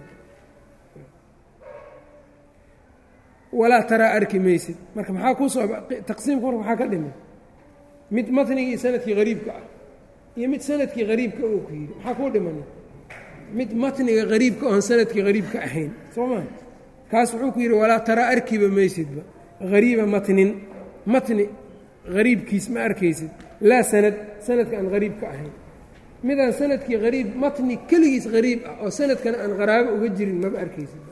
Speaker 1: walaa taraa arki maysid marka maxaa kuusoo taqsiimka marka maxaa ka dhimay mid matnigii sanadkii qariibka ah iyo mid sanadkii qariibka uu ku yidhi maxaa kuu dhimana mid matniga qariibka oon sanadkii qariibka ahayn soo maa kaas wuxuu ku yidhi walaa taraa arkiba maysidba hariiba matnin matni hariibkiis ma arkaysid laa sanad sanadka aan hariibka ahayn midaan sanadkii hariib matni keligiis hariib ah oo sanadkana aan qaraabo uga jirin maba arkaysid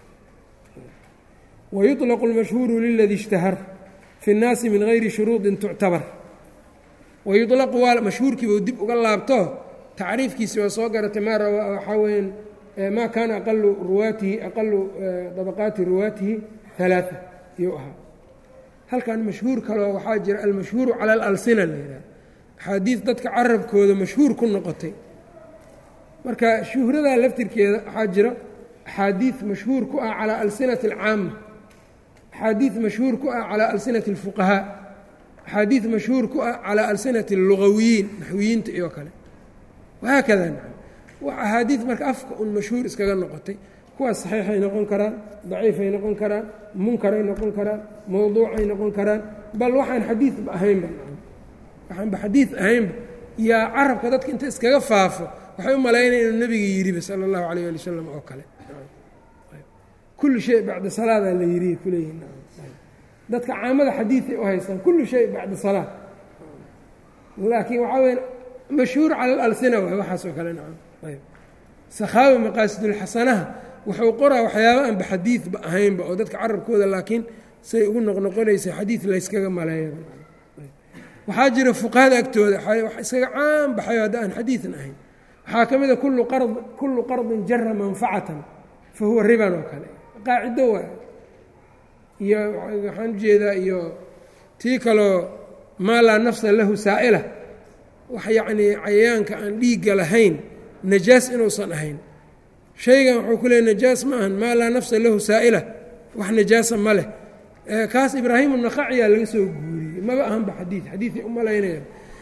Speaker 1: wayuطlaqu اlmashhuuru liladii اshtahar fi اnnaasi min gayri shuruudin tuctabar wayulaqu waa mashhuurkiiba dib uga laabto tacriifkiisi waa soo garatay maa waxaa weyaan maa kaana aqalu ruwaatihi aqalu dabaqaati ruwaatihi ثalaaثa iyuu ahaa halkan mashhuur kaloo waxaa jira almashhuuru cala alalsina la yidhaha axaadiis dadka carabkooda mashhuur ku noqotay marka shuhradaa laftirkeeda waxaa jira axaadiid mashhuur ku ah calaa alsinati alcaama axaadiid mashhuur ku ah calaa alsinati اlfuqahaa axaadiid mashhuur ku ah calaa alsinati اllugawiyiin naxwiyiinta iyo kale wahaakada axaadiid marka afka un mashhuur iskaga noqotay kuwaas saxiixay noqon karaan daciifay noqon karaan munkaray noqon karaan mowduucay noqon karaan bal waxaan xadiidba ahaynba waxaanba xadiid ahaynba yaa carabka dadka inta iskaga faafo waxay u malaynaya inuu nebiga yidhiba sala allahu calayh ali wasalam oo kale kullu shay bacda salaadaa la yidhi kuleeyihin dadka caamada xadiiday u haystaan kullu shay bacda salaa laakiin waxaa weya mashhuur cala alalsina waay waxaasoo kale nacam ayb sakhaawi maqaasidulxasanaha wuxuu qoraa waxyaaba aanba xadiidba ahaynba oo dadka carabkooda laakiin say ugu noqnoqonaysa xadiid layskaga maleeya waxaa jira fuqahada agtooda wax iskaga caan baxayo hadda aan xadiidan ahayn waxaa ka mid a kullu qard kullu qardin jara manfacatan fa huwa riban oo kale qaacido waay iyo waxaan ujeedaa iyo tii kaloo maa laa nafsa lahu saa'ila wax yacnii cayayaanka aan dhiigga lahayn najaas inuusan ahayn shaygan wuxuu ku leeyay najaas ma ahan maa laa nafsa lahu saa'ila wax najaasa ma leh kaas ibraahim naqaciyaa laga soo guuriyey maba ahanba xadiid xadiiday u malaynaya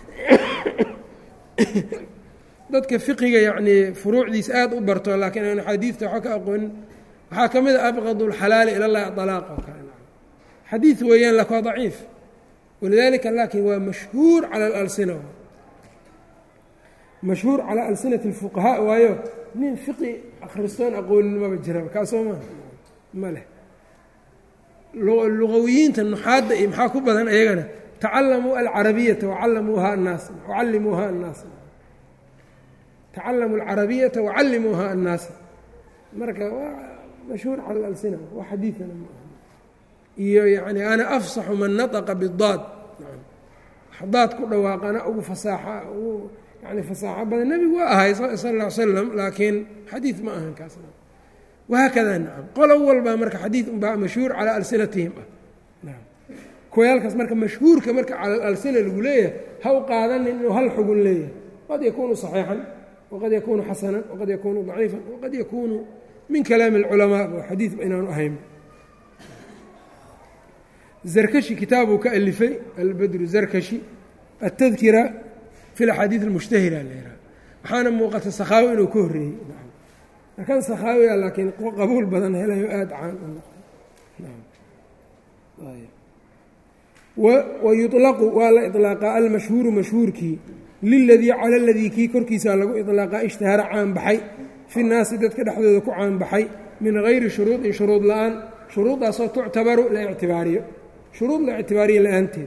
Speaker 1: dadka fiqiga yacnii furuucdiisa aada u barto laakiin aan xadiidta waxa ka aqoonin waxaa ka mid a abqad اlxalaali ila llahi alaaq oo kale xadiid weeyaan lak waa daciif walidalika laakin waa mashhuur cala alalsina mashhuur calaa alsinati اlfuqahaa waayo nin fiqi akhristoon aqoonin maba jiraba kaasoo ma ma leh lugawiyiinta nuxaadda iyo maxaa ku badan ayagana tacalamuu alcarabiyata wacalamuuha annaas wacallimuuha annaas tacalamuu alcarabiyata wacallimuuha annaasa marka waa mashhuur cala alalsina waa xadiidana ma aha iyo yani ana afsaxu man nataqa bidaad daad ku dhawaaqana ugu fasaaxa ugu yani fasaaxo badan nebigu waa ahay sal ll ly slam laakiin xadiid ma ahan kaas wahaakada nacam qolo walbaa marka xadiid unbaa mashhuur calaa alsinatihim ah naam kuwayaalkaas marka mashhuurka marka cala alalsina lagu leeyahay ha u qaadanin inuu hal xugun leeyahay qad yakuunu صaxiixan waqad yakuunu xasanan waqad yakuunu ضaciifan waqad yakuunu min kalaami اlculamaa oo xadiidba inaanu ahayn zarkashi kitaabuu ka alifay albadru zarkashi altadkira fi laxaadiid almushtahira la yidhaha waxaana muuqata sakhaawi inuu ka horreeyey markan sakhaawiga laakiin qabuul badan helayo aada caan u noqday wayuطlaqu waa la iطlaaqaa almashhuuru mashhuurkii liladii cala ladii kii korkiisaa lagu iطlaaqaa ishtahara caanbaxay fi naasi dadka dhexdooda ku caanbaxay min gayri shuruudin shuruud la-aan shuruuddaasoo tuctabaru la ictibaariyo shuruud la ictibaariya la-aanteed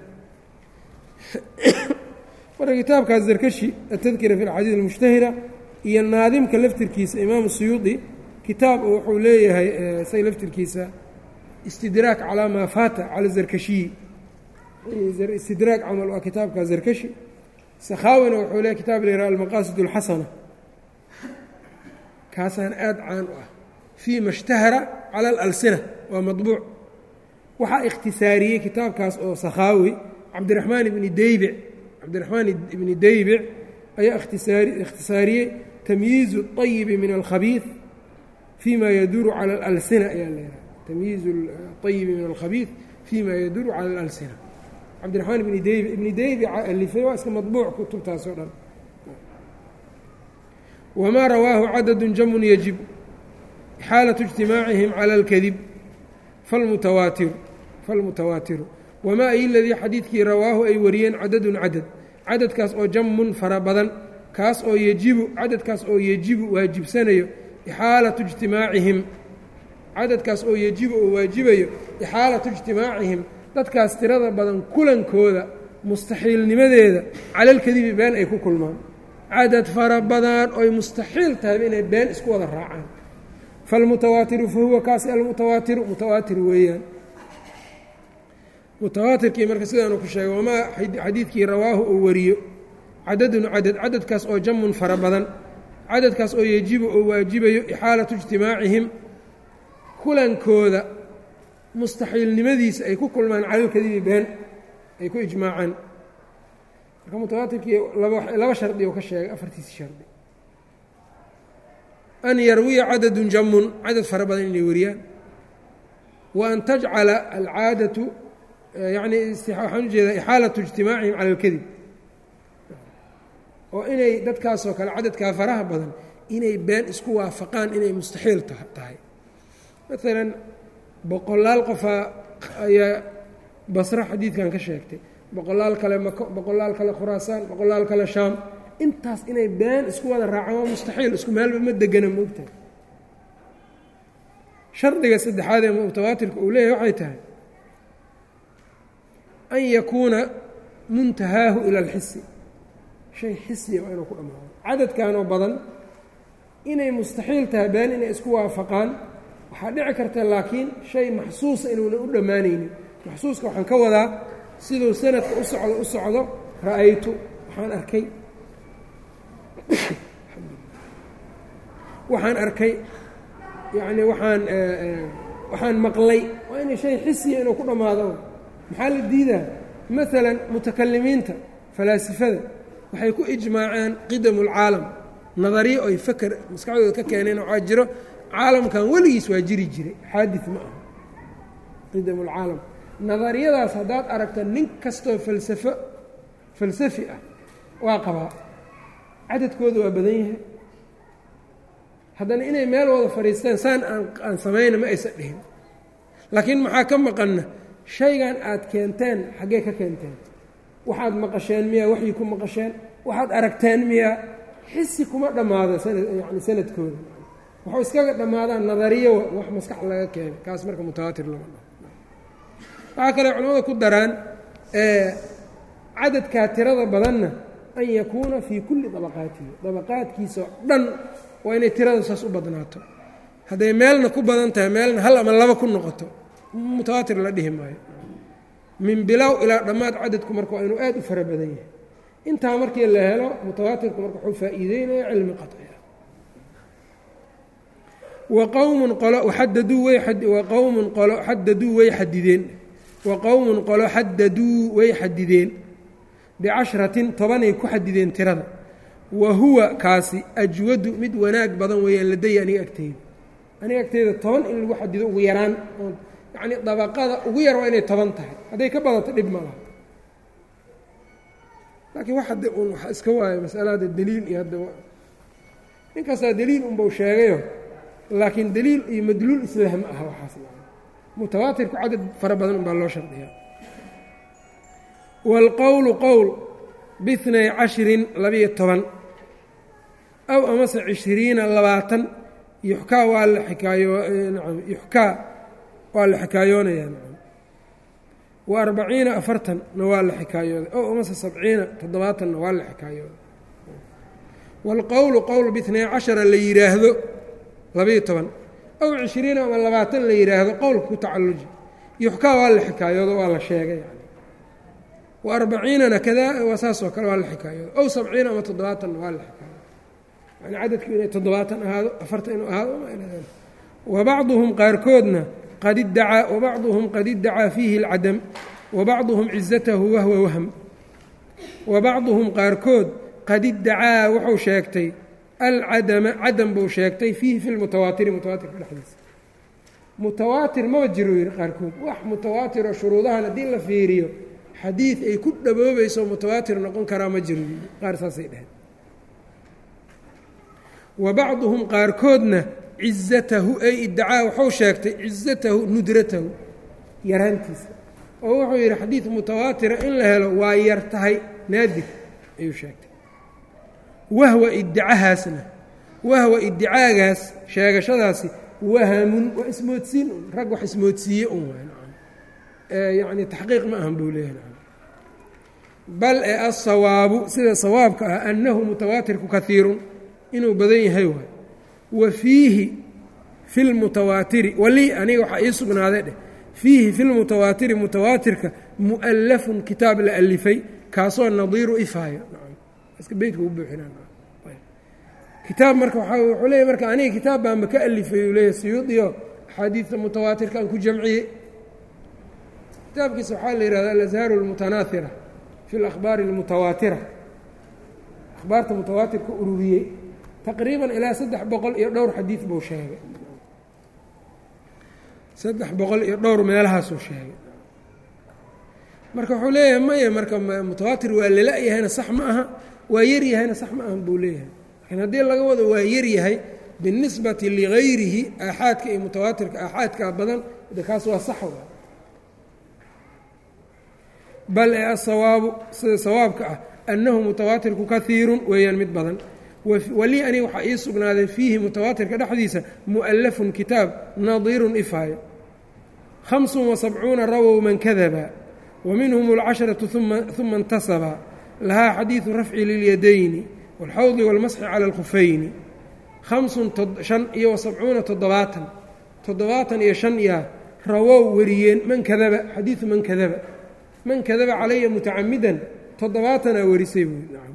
Speaker 1: marka kitaabkaas zarkashi atadkira fi alxadiid almushtahira iyo naadimka laftirkiisa imaamu suyuudi kitaab wuxuu leeyahay say laftirkiisa istidraak calaa maa faata cala zarkashiyi istidraak camal waa kitaabka zarkashi sakhaawina wuxuu leeyahy kitaab la yihah almaqaasid اlxasana kaasaan aada caan u ah fii ma اshtahara cala alalsina waa maطbuuc waxaa ikhtisaariyey kitaabkaas oo sakhaawi cabdiraxmaan ibni deybic cabdiraxmaan ibni deybic ayaa ikhtisaariyey tamyiizu اطayibi min alkhabiid fima yaduuru cala alalsina ayaa leedahay tamyiizu اطayibi min alkhabiid fima yaduuru cala alalsina cabdiraxmaan ibni deybic ibni deybica alifay waa iska maطbuuc kutubtaas oo dhan wmaa rawaahu cadadu jamun yajib xaalaة اجtimaacihim calى اlkadib falmutawaatiru falmutawaatiru wamaa ay ladii xadiidkii rawaahu ay wariyeen cadadun cadad cadadkaas oo jamun fara badan kaas oo yejibu cadadkaas oo yejibu waajibsanayo ixaalatu ijtimaacihim cadadkaas oo yejibu oo waajibayo ixaalatu ijtimaacihim dadkaas tirada badan kulankooda mustaxiilnimadeeda cala alkadibi been ay ku kulmaan cadad fara badan oy mustaxiil tahayba inay been isku wada raacaan falmutawaatiru fa huwa kaasi almutawaatiru mutawaatir weeyaan mutawaatirkii marka sidaanu ku sheegay wamaa xadiidkii rawaahu uu wariyo cadadun cadad cadadkaas oo jamun fara badan cadadkaas oo yejibu oo waajibayo ixaalatu ijtimaacihim kulankooda mustaxiilnimadiisa ay ku kulmaan calalkadibi been ay ku ijmaacaan marka mutawaatirkii laba shardi oo ka sheegay afartiisi shardi an yarwiya cadadun jamun cadad fara badan inay wariyaan wa an tajcala alcaadatu yani waxaan ujeedaa ixaalatu ijtimaacihim cala alkadib oo inay dadkaasoo kale cadadkaa faraha badan inay been isku waafaqaan inay mustaxiil tahay maalan boqolaal qofaa ayaa basro xadiidkan ka sheegtay boqolaal kale mako boqolaal kale khuraasaan boqolaal kale shaam intaas inay been isku wada raacaan waa mustaxiil isku meelba ma degana moogtahay shardiga saddexaad ee mutawaatirka uu leeyahay waxay tahay an yakuuna muntahaahu ila alxisi shay xisiya waa inuu ku dhammaado cadadkanoo badan inay mustaxiil tahay been inay isku waafaqaan waxaa dhici karta laakiin shay maxsuusa inuuna u dhammaanaynin maxsuuska waxaan ka wadaa siduu sanadka u socdo u socdo ra'aytu waxaan arkay waxaan arkay yacni waxaan waxaan maqlay waa inay shay xisiya inuu ku dhammaado maxaa la diidaa maalan mutakalimiinta falaasifada waxay ku ijmaaceen qidamu اlcaalam nadariye oy faker maskaxdooda ka keeneen waxaa jiro caalamkan weligiis waa jiri jiray xaadi ma aha qidam اlcaalam nadariyadaas haddaad aragto nin kastoo falsafo falsafi ah waa qabaa cadadkooda waa badan yahay haddana inay meel wada fadhiistaan saan aan aan samayna ma aysan dhihin laakiin maxaa ka maqanna shaygan aad keenteen xaggee ka keenteen waxaad maqasheen miyaa waxyi ku maqasheen waxaad aragteen miyaa xisi kuma dhammaado sanad yani sanadkooda waxuu iskaga dhammaadaan nadariyo wax maskax laga keenay kaas marka mutawaatir lama dhaho waxaa kale culamada ku daraan cadadkaa tirada badanna an yakuuna fii kulli dabaqaatihi dabaqaadkiisa oo dhan waa inay tirada saas u badnaato hadday meelna ku badan tahay meelna hal ama laba ku noqoto mutawaatir la dhihi maayo min bilow ilaa dhammaad cadadku marka waa inuu aad u fara badan yahay intaa markii la helo mutawaatirku marka wuxuu faa'iideynaya cilmi qaci ah wa qowmun qolo xadaduu way wa qowmun qolo xadaduu way xadideen wa qowmun qolo xadaduu way xadideen bicashratin tobanay ku xadideen tirada wa huwa kaasi ajwadu mid wanaag badan weeyaan ladaya aniga agteyda aniga agteyda toban in lagu xadido ugu yaraan yacnii dabaqada ugu yar waa inay toban tahay hadday ka badato dhib ma laha laakiin wax hadde un waxa iska waayo masala hadda deliil iyo hadda ninkastaa deliil unbau sheegayo laakiin deliil iyo madluul islah ma aha waxaas mutawaatirku cadad fara badan unbaa loo shardiyaa wاlqowlu qowl bihnay cashirin labiyo toban aw amase cishiriina labaatan yuxkaa waa la xikaayo nacam yuxkaa waa la xikaayoonayaa nacam wa arbaciina afartanna waa la xikaayooday ow amase sabciina toddobaatanna waa la xikaayooday wاlqowlu qowl bihnay cashara la yidhaahdo labiyo toban ow cishiriina ama labaatan la yidhaahdo qowlka ku tacalluji yuxkaa waa la xikaayoodo waa la sheegay yani wa arbaciinana kadaa waa saasoo kale waa la xikaayoodo ow sabciina ama toddobaatanna waa la xikaayoodo yani cadadku inay toddobaatan ahaado afartan inuu ahaado wa bacduhum qaarkoodna qad iddacaa wabacduhum qad iddacaa fiihi اlcadam wa bacduhum cizatahu wahwa wahm wa bacduhum qaarkood qad iddacaa wuxuu sheegtay alcadama cadam buu sheegtay fiihi fi lmutawaatiri mutawaatirka dhexdiisa mutawaatir maba jiro yidhi qaarkood wax mutawaatiroo shuruudahan haddii la fiiriyo xadiid ay ku dhaboobayso mutawaatir noqon karaa ma jiro yidhi qaar saasay dheheen wa bacduhum qaarkoodna cizatahu ay iddacaa wuxuu sheegtay cizatahu nudratahu yaraantiisa oo wuxuu yidhi xadiid mutawaatira in la helo waa yar tahay naadir ayuu sheegtay wahwa iddicahaasna wahwa iddicaagaas sheegashadaasi wahamun waa ismoodsiin un rag wax ismoodsiiye un waay yacni taxqiiq ma ahan buu leeyahay bal ee asawaabu sida sawaabka ah annahu mutawaatirku kahiirun inuu badan yahay waay wa fiihi fi lmutawaatiri wali aniga waxaa ii sugnaaday dheh fiihi fi lmutawaatiri mutawaatirka mu'allafun kitaab la alifay kaasoo nadiiru ifaayo beytka u buuxinakitaab marka wuxuu leeyahy marka aniga kitaab baanba ka alifay uu leeyahy siyuudiyo axaadiidta mutawaatirka aan ku jamciyey kitaabkiisa waxaa la yihahda alashaaru اlmutanaahira fi اlakhbaari اlmutawaatira akhbaarta mutawaatirka ururiyey taqriiban ilaa saddex boqol iyo dhowr xadiid buu sheegay saddex boqol iyo dhowr meelahaasuu sheegay marka wuxuu leeyahay maya marka mutawaatir waa lala-yahayna sax ma aha waa yaryahayna sax ma aha buu leeyahay laakiin haddii laga wado waa yaryahay binisbati ligayrihi aaxaadka iyo mutawaatirka aaxaadka badan de kaas waa sax wa bal ee asawaabu sida sawaabka ah annahu mutawaatirku kahiirun weeyaan mid badan wali aniga waxaa ii sugnaaday fiihi mutawaatirka dhexdiisa mu'allafun kitaab nadiirun ifaayo hamsun wa sabcuuna rawow man kadaba wa minhum alcasharatu uma intasaba lahaa xadiidu rafci lilyadayni wاlxawdi wاlmasxi cala اlkhufayni hamsun shan iyo wa sabcuuna toddobaatan toddobaatan iyo shan yaa rawow wariyeen man kadaba xadiidu man kadaba man kadaba calaya mutacamidan toddobaatanaa warisay buui nacam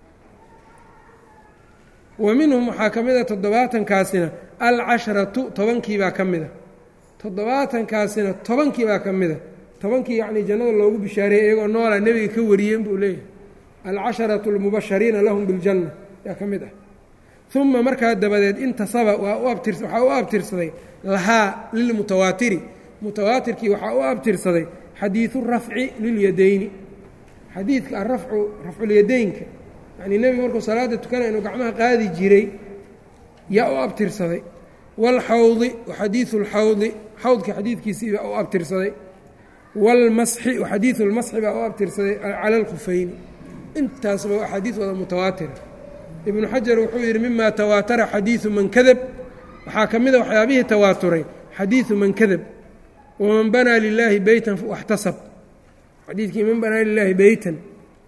Speaker 1: wa minhum waxaa ka mid a toddobaatankaasina alcasharatu tobankiibaa ka mida toddobaatankaasina tobankiibaa ka mida tobankii yacnii jannada loogu bishaareeyey iyagoo noolaa nebiga ka wariyeen buu leeyahay alcasharatu almubashariina lahum biljanna yaa ka mid ah uma markaa dabadeed intasaba waa u abtir waxaa u abtirsaday lahaa lilmutawaatiri mutawaatirkii waxaa u abtirsaday xadiidu rafci lilyadayni xadiidka arafcu rafculyadaynka yacnii nebigu markuu salaada tukanaya inuu gacmaha qaadi jiray yaa u abtirsaday wاlxawdi waxadiidu اlxawdi xawdka xadiidkiisii baa u abtirsaday wاlmasxi waxadiidu اlmasxi baa u abtirsaday cala اlkhufayni intaasba axaadiis wada mutawaatira ibnu xajar wuxuu yidhi mima tawaatara xadiidu man kadab waxaa ka mida waxyaabihii tawaaturay xadiidu man kadab waman banaa lilaahi beytan waxtasab xadiidkii man banaa lilaahi beytan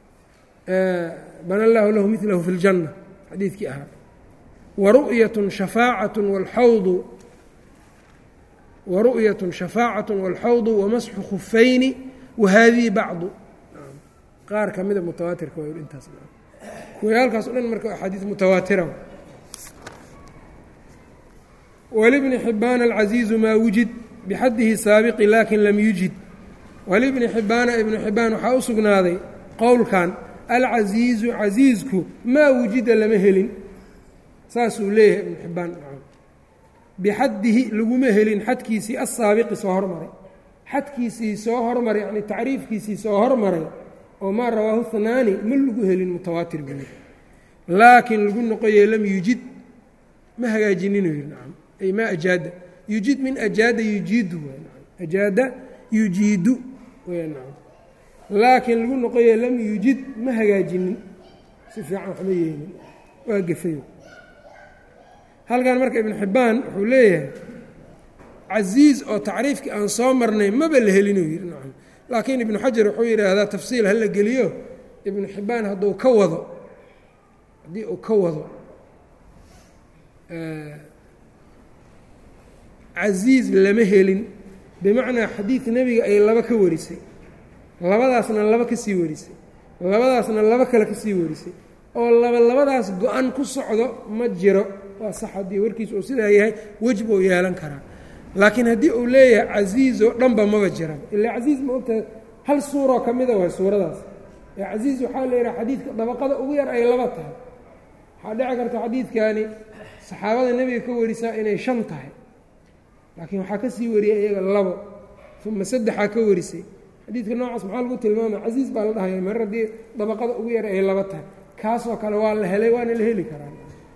Speaker 1: bana allaahu lahu milahu fi اljanna xadiidkii ahaa waru'yat shafaacaة wاlxawdu waru'yaة shafaacaة wاlxawdu wamasxu khufayni wahadihi bacdu qaar ka mida mutawaatirka waa intaas kuwayaalkaas o dhan marka axaadiis mutawaatira walibni xibaana alcaziizu maa wujid bixaddihi saabiqi laakin lam yujid walibni xibaana ibnu xibaan waxaa u sugnaaday qowlkan alcasiizu casiisku maa wujida lama helin saasuu leeyahay ibnu xibaan bixaddihi laguma helin xadkiisii asaabiqi soo hormaray xadkiisii soo hormaray yani tacriifkiisii soo hormaray oo maa rawaahu hanaani ma lagu helin mutawaatir buu yidhi laakiin lagu noqoye lam yujid ma hagaajininu yidhi nacam ay maa ajaada yujid min ajaada yujiidu waay nacam ajaada yujiidu way nacam laakiin lagu noqoye lam yujid ma hagaajinin si fiican waxma yeelin waa gefayo halkan marka ibnu xibbaan wuxuu leeyahay casiiz oo tacriifkii aan soo marnay maba la helinuu yidhi nacam laakiin ibnu xajar wuxuu yidhaahdaa tafsiil ha la geliyo ibnu xibbaan hadduu ka wado haddii uu ka wado casiiz lama helin bimacnaa xadiid nebiga ay laba ka warisay labadaasna laba ka sii warisay labadaasna laba kale ka sii warisay oo laba labadaas go-an ku socdo ma jiro waa sax haddii warkiis uu sidaa yahay wej buu yeelan karaa laakiin haddii uu leeyahay casiizoo dhanba maba jiraba ilaa casiiz ma ogtahay hal suuroo ka mida waay suuradaas ee casiiz waxaa la yidhaha xadiidka dabaqada ugu yar ay laba tahay waxaa dhici karta xadiidkani saxaabada nebiga ka warisaa inay shan tahay laakiin waxaa ka sii wariyay iyaga labo uma saddexaa ka warisay xadiidka noocaas maxaa lagu tilmaamaya casiiz baa la dhahaya mar haddii dabaqada ugu yar ay laba tahay kaasoo kale waa la helay waana la heli karaa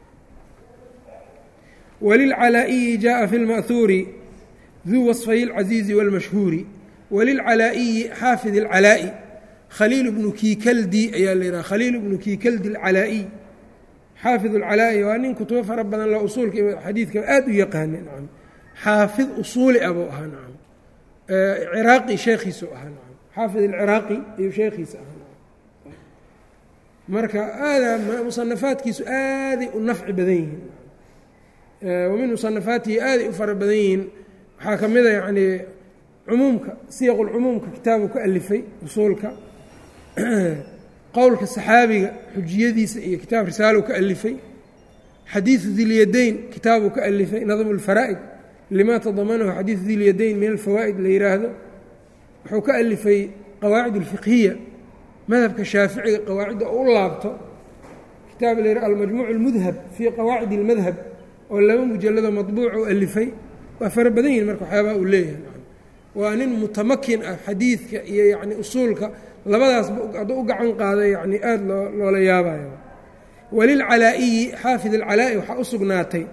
Speaker 1: walilcalaa'iyi jaءa fi lma'huuri duu waصfay اlcasiizi wاlmashhuuri walilcalaa'iyi xaafid اlcalaa'i khaliil bnu kiikaldi ayaa la yidhaha khaliil bnu kiikaldi alcalaa'iy xaafid اlcalaa'i waa nin kutubo fara badan loo usuulka xadiidka aad u yaqaana nacam xaafid usuuli ah buu ahaa nacam ciraaqi sheekhiisu ahaa nacam xaafid alciraaqi ayuu sheekhiisa ahaa nacam marka aada musanafaadkiisu aaday u nafci badan yihiin wa min musanafaatihi aaday u fara badan yihiin waxaa ka mida yacnii cumuumka siyaqulcumuumka kitaabu ka alifay usuulka qowlka saxaabiga xujiyadiisa iyo kitaab risaalow ka alifay xadiidu dilyadayn kitaabuu ka alifay nadmu اlfaraa'id lima tadamanahu xadiidu dilyadayn min alfawaa'id la yidhaahdo wuxuu ka alifay qawaacid اlfiqhiya madhabka shaaficiga qawaacidda u laabto kitaab la yidhaha almajmuuc اlmudhab fii qawaacid اlmadhab oo laba mujalado maطbuuc u alifay waa fara badan yihin marka waxyaabaa uu leeyahay waa nin mutamakin ah xadiidka iyo yacni usuulka labadaasba hadduu u gacan qaada yacni aada loo loola yaabayo walilcalaa'iyi xaafid alcalaa'i waxaa u sugnaatay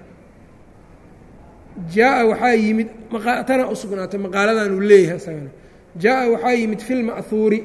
Speaker 1: jaa-a waxaa yimid tana u sugnaatay maqaaladan uu leeyahay isagana jaa-a waxaa yimid fi lma'huuri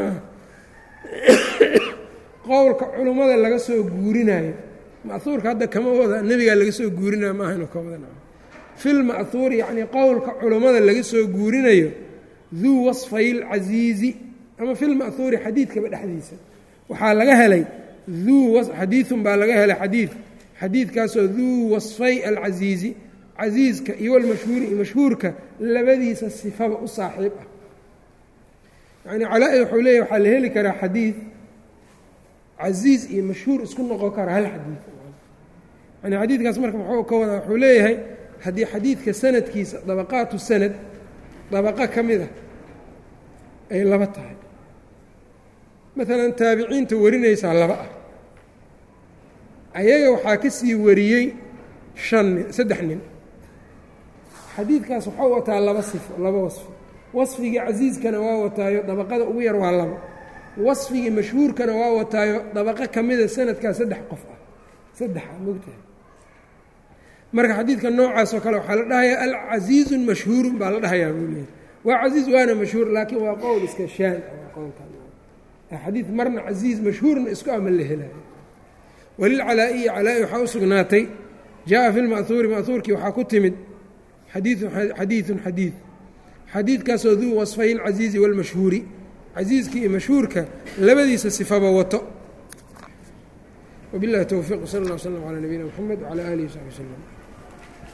Speaker 1: qowlka culummada laga soo guurinayo ma'huurka hadda kama wada nebigaa laga soo guurinayo maaha inuu ka wada fi lma'huuri yacnii qowlka culummada laga soo guurinayo duu wasfay اlcasiizi ama fi lma'huuri xadiidkaba dhexdiisa waxaa laga helay duu xadiidun baa laga helay xadiid xadiidkaasoo duu wasfay alcasiizi casiiska iyo walmashhuuri iyo mashhuurka labadiisa sifaba u saaxiib ah yacnii calaa-i wuxuu leeyahy waxaa la heli karaa xadiid casiiz iyo mashhuur isku noqon kara hal xadiid yani xadiidkaas marka muxuu ka wadaa wuxuu leeyahay haddii xadiidka sanadkiisa dabaqaatu sanad dabaqo ka mid a ay laba tahay maalan taabiciinta warinaysaa laba ah ayaga waxaa ka sii wariyey shan nin saddex nin xadiidkaas waxau wataa laba sifo laba wasfo wasfigii casiiskana waa wataayo dabaqada ugu yar waa labo wasfigii mashhuurkana waa wataayo dabaqo ka mida sanadkaa saddex qof ah saddexa mogtahay marka xadiidka noocaasoo kale waxaa la dhahayaa alcasiizun mashhuurun baa la dhahayaa buu leeyahy waa casiiz waana mashhuur laakiin waa qowl iska shaan qowlxadiid marna casiiz mashhuurna isku ama la helayo walilcalaa-iyi calaa-i waxaa u sugnaatay jaa fi lma'huuri ma'huurkii waxaa ku timid xadiiun xadiidun xadiid xadiidkaasoo duu wasfay اlcasiizi wاlmashhuuri casiiskii iyo mashhuurka labadiisa sifaba wato wabiاllahi towfiiq sal اllah w slm calى nabiyina mxamed wcalى alihi wsaxbi wslm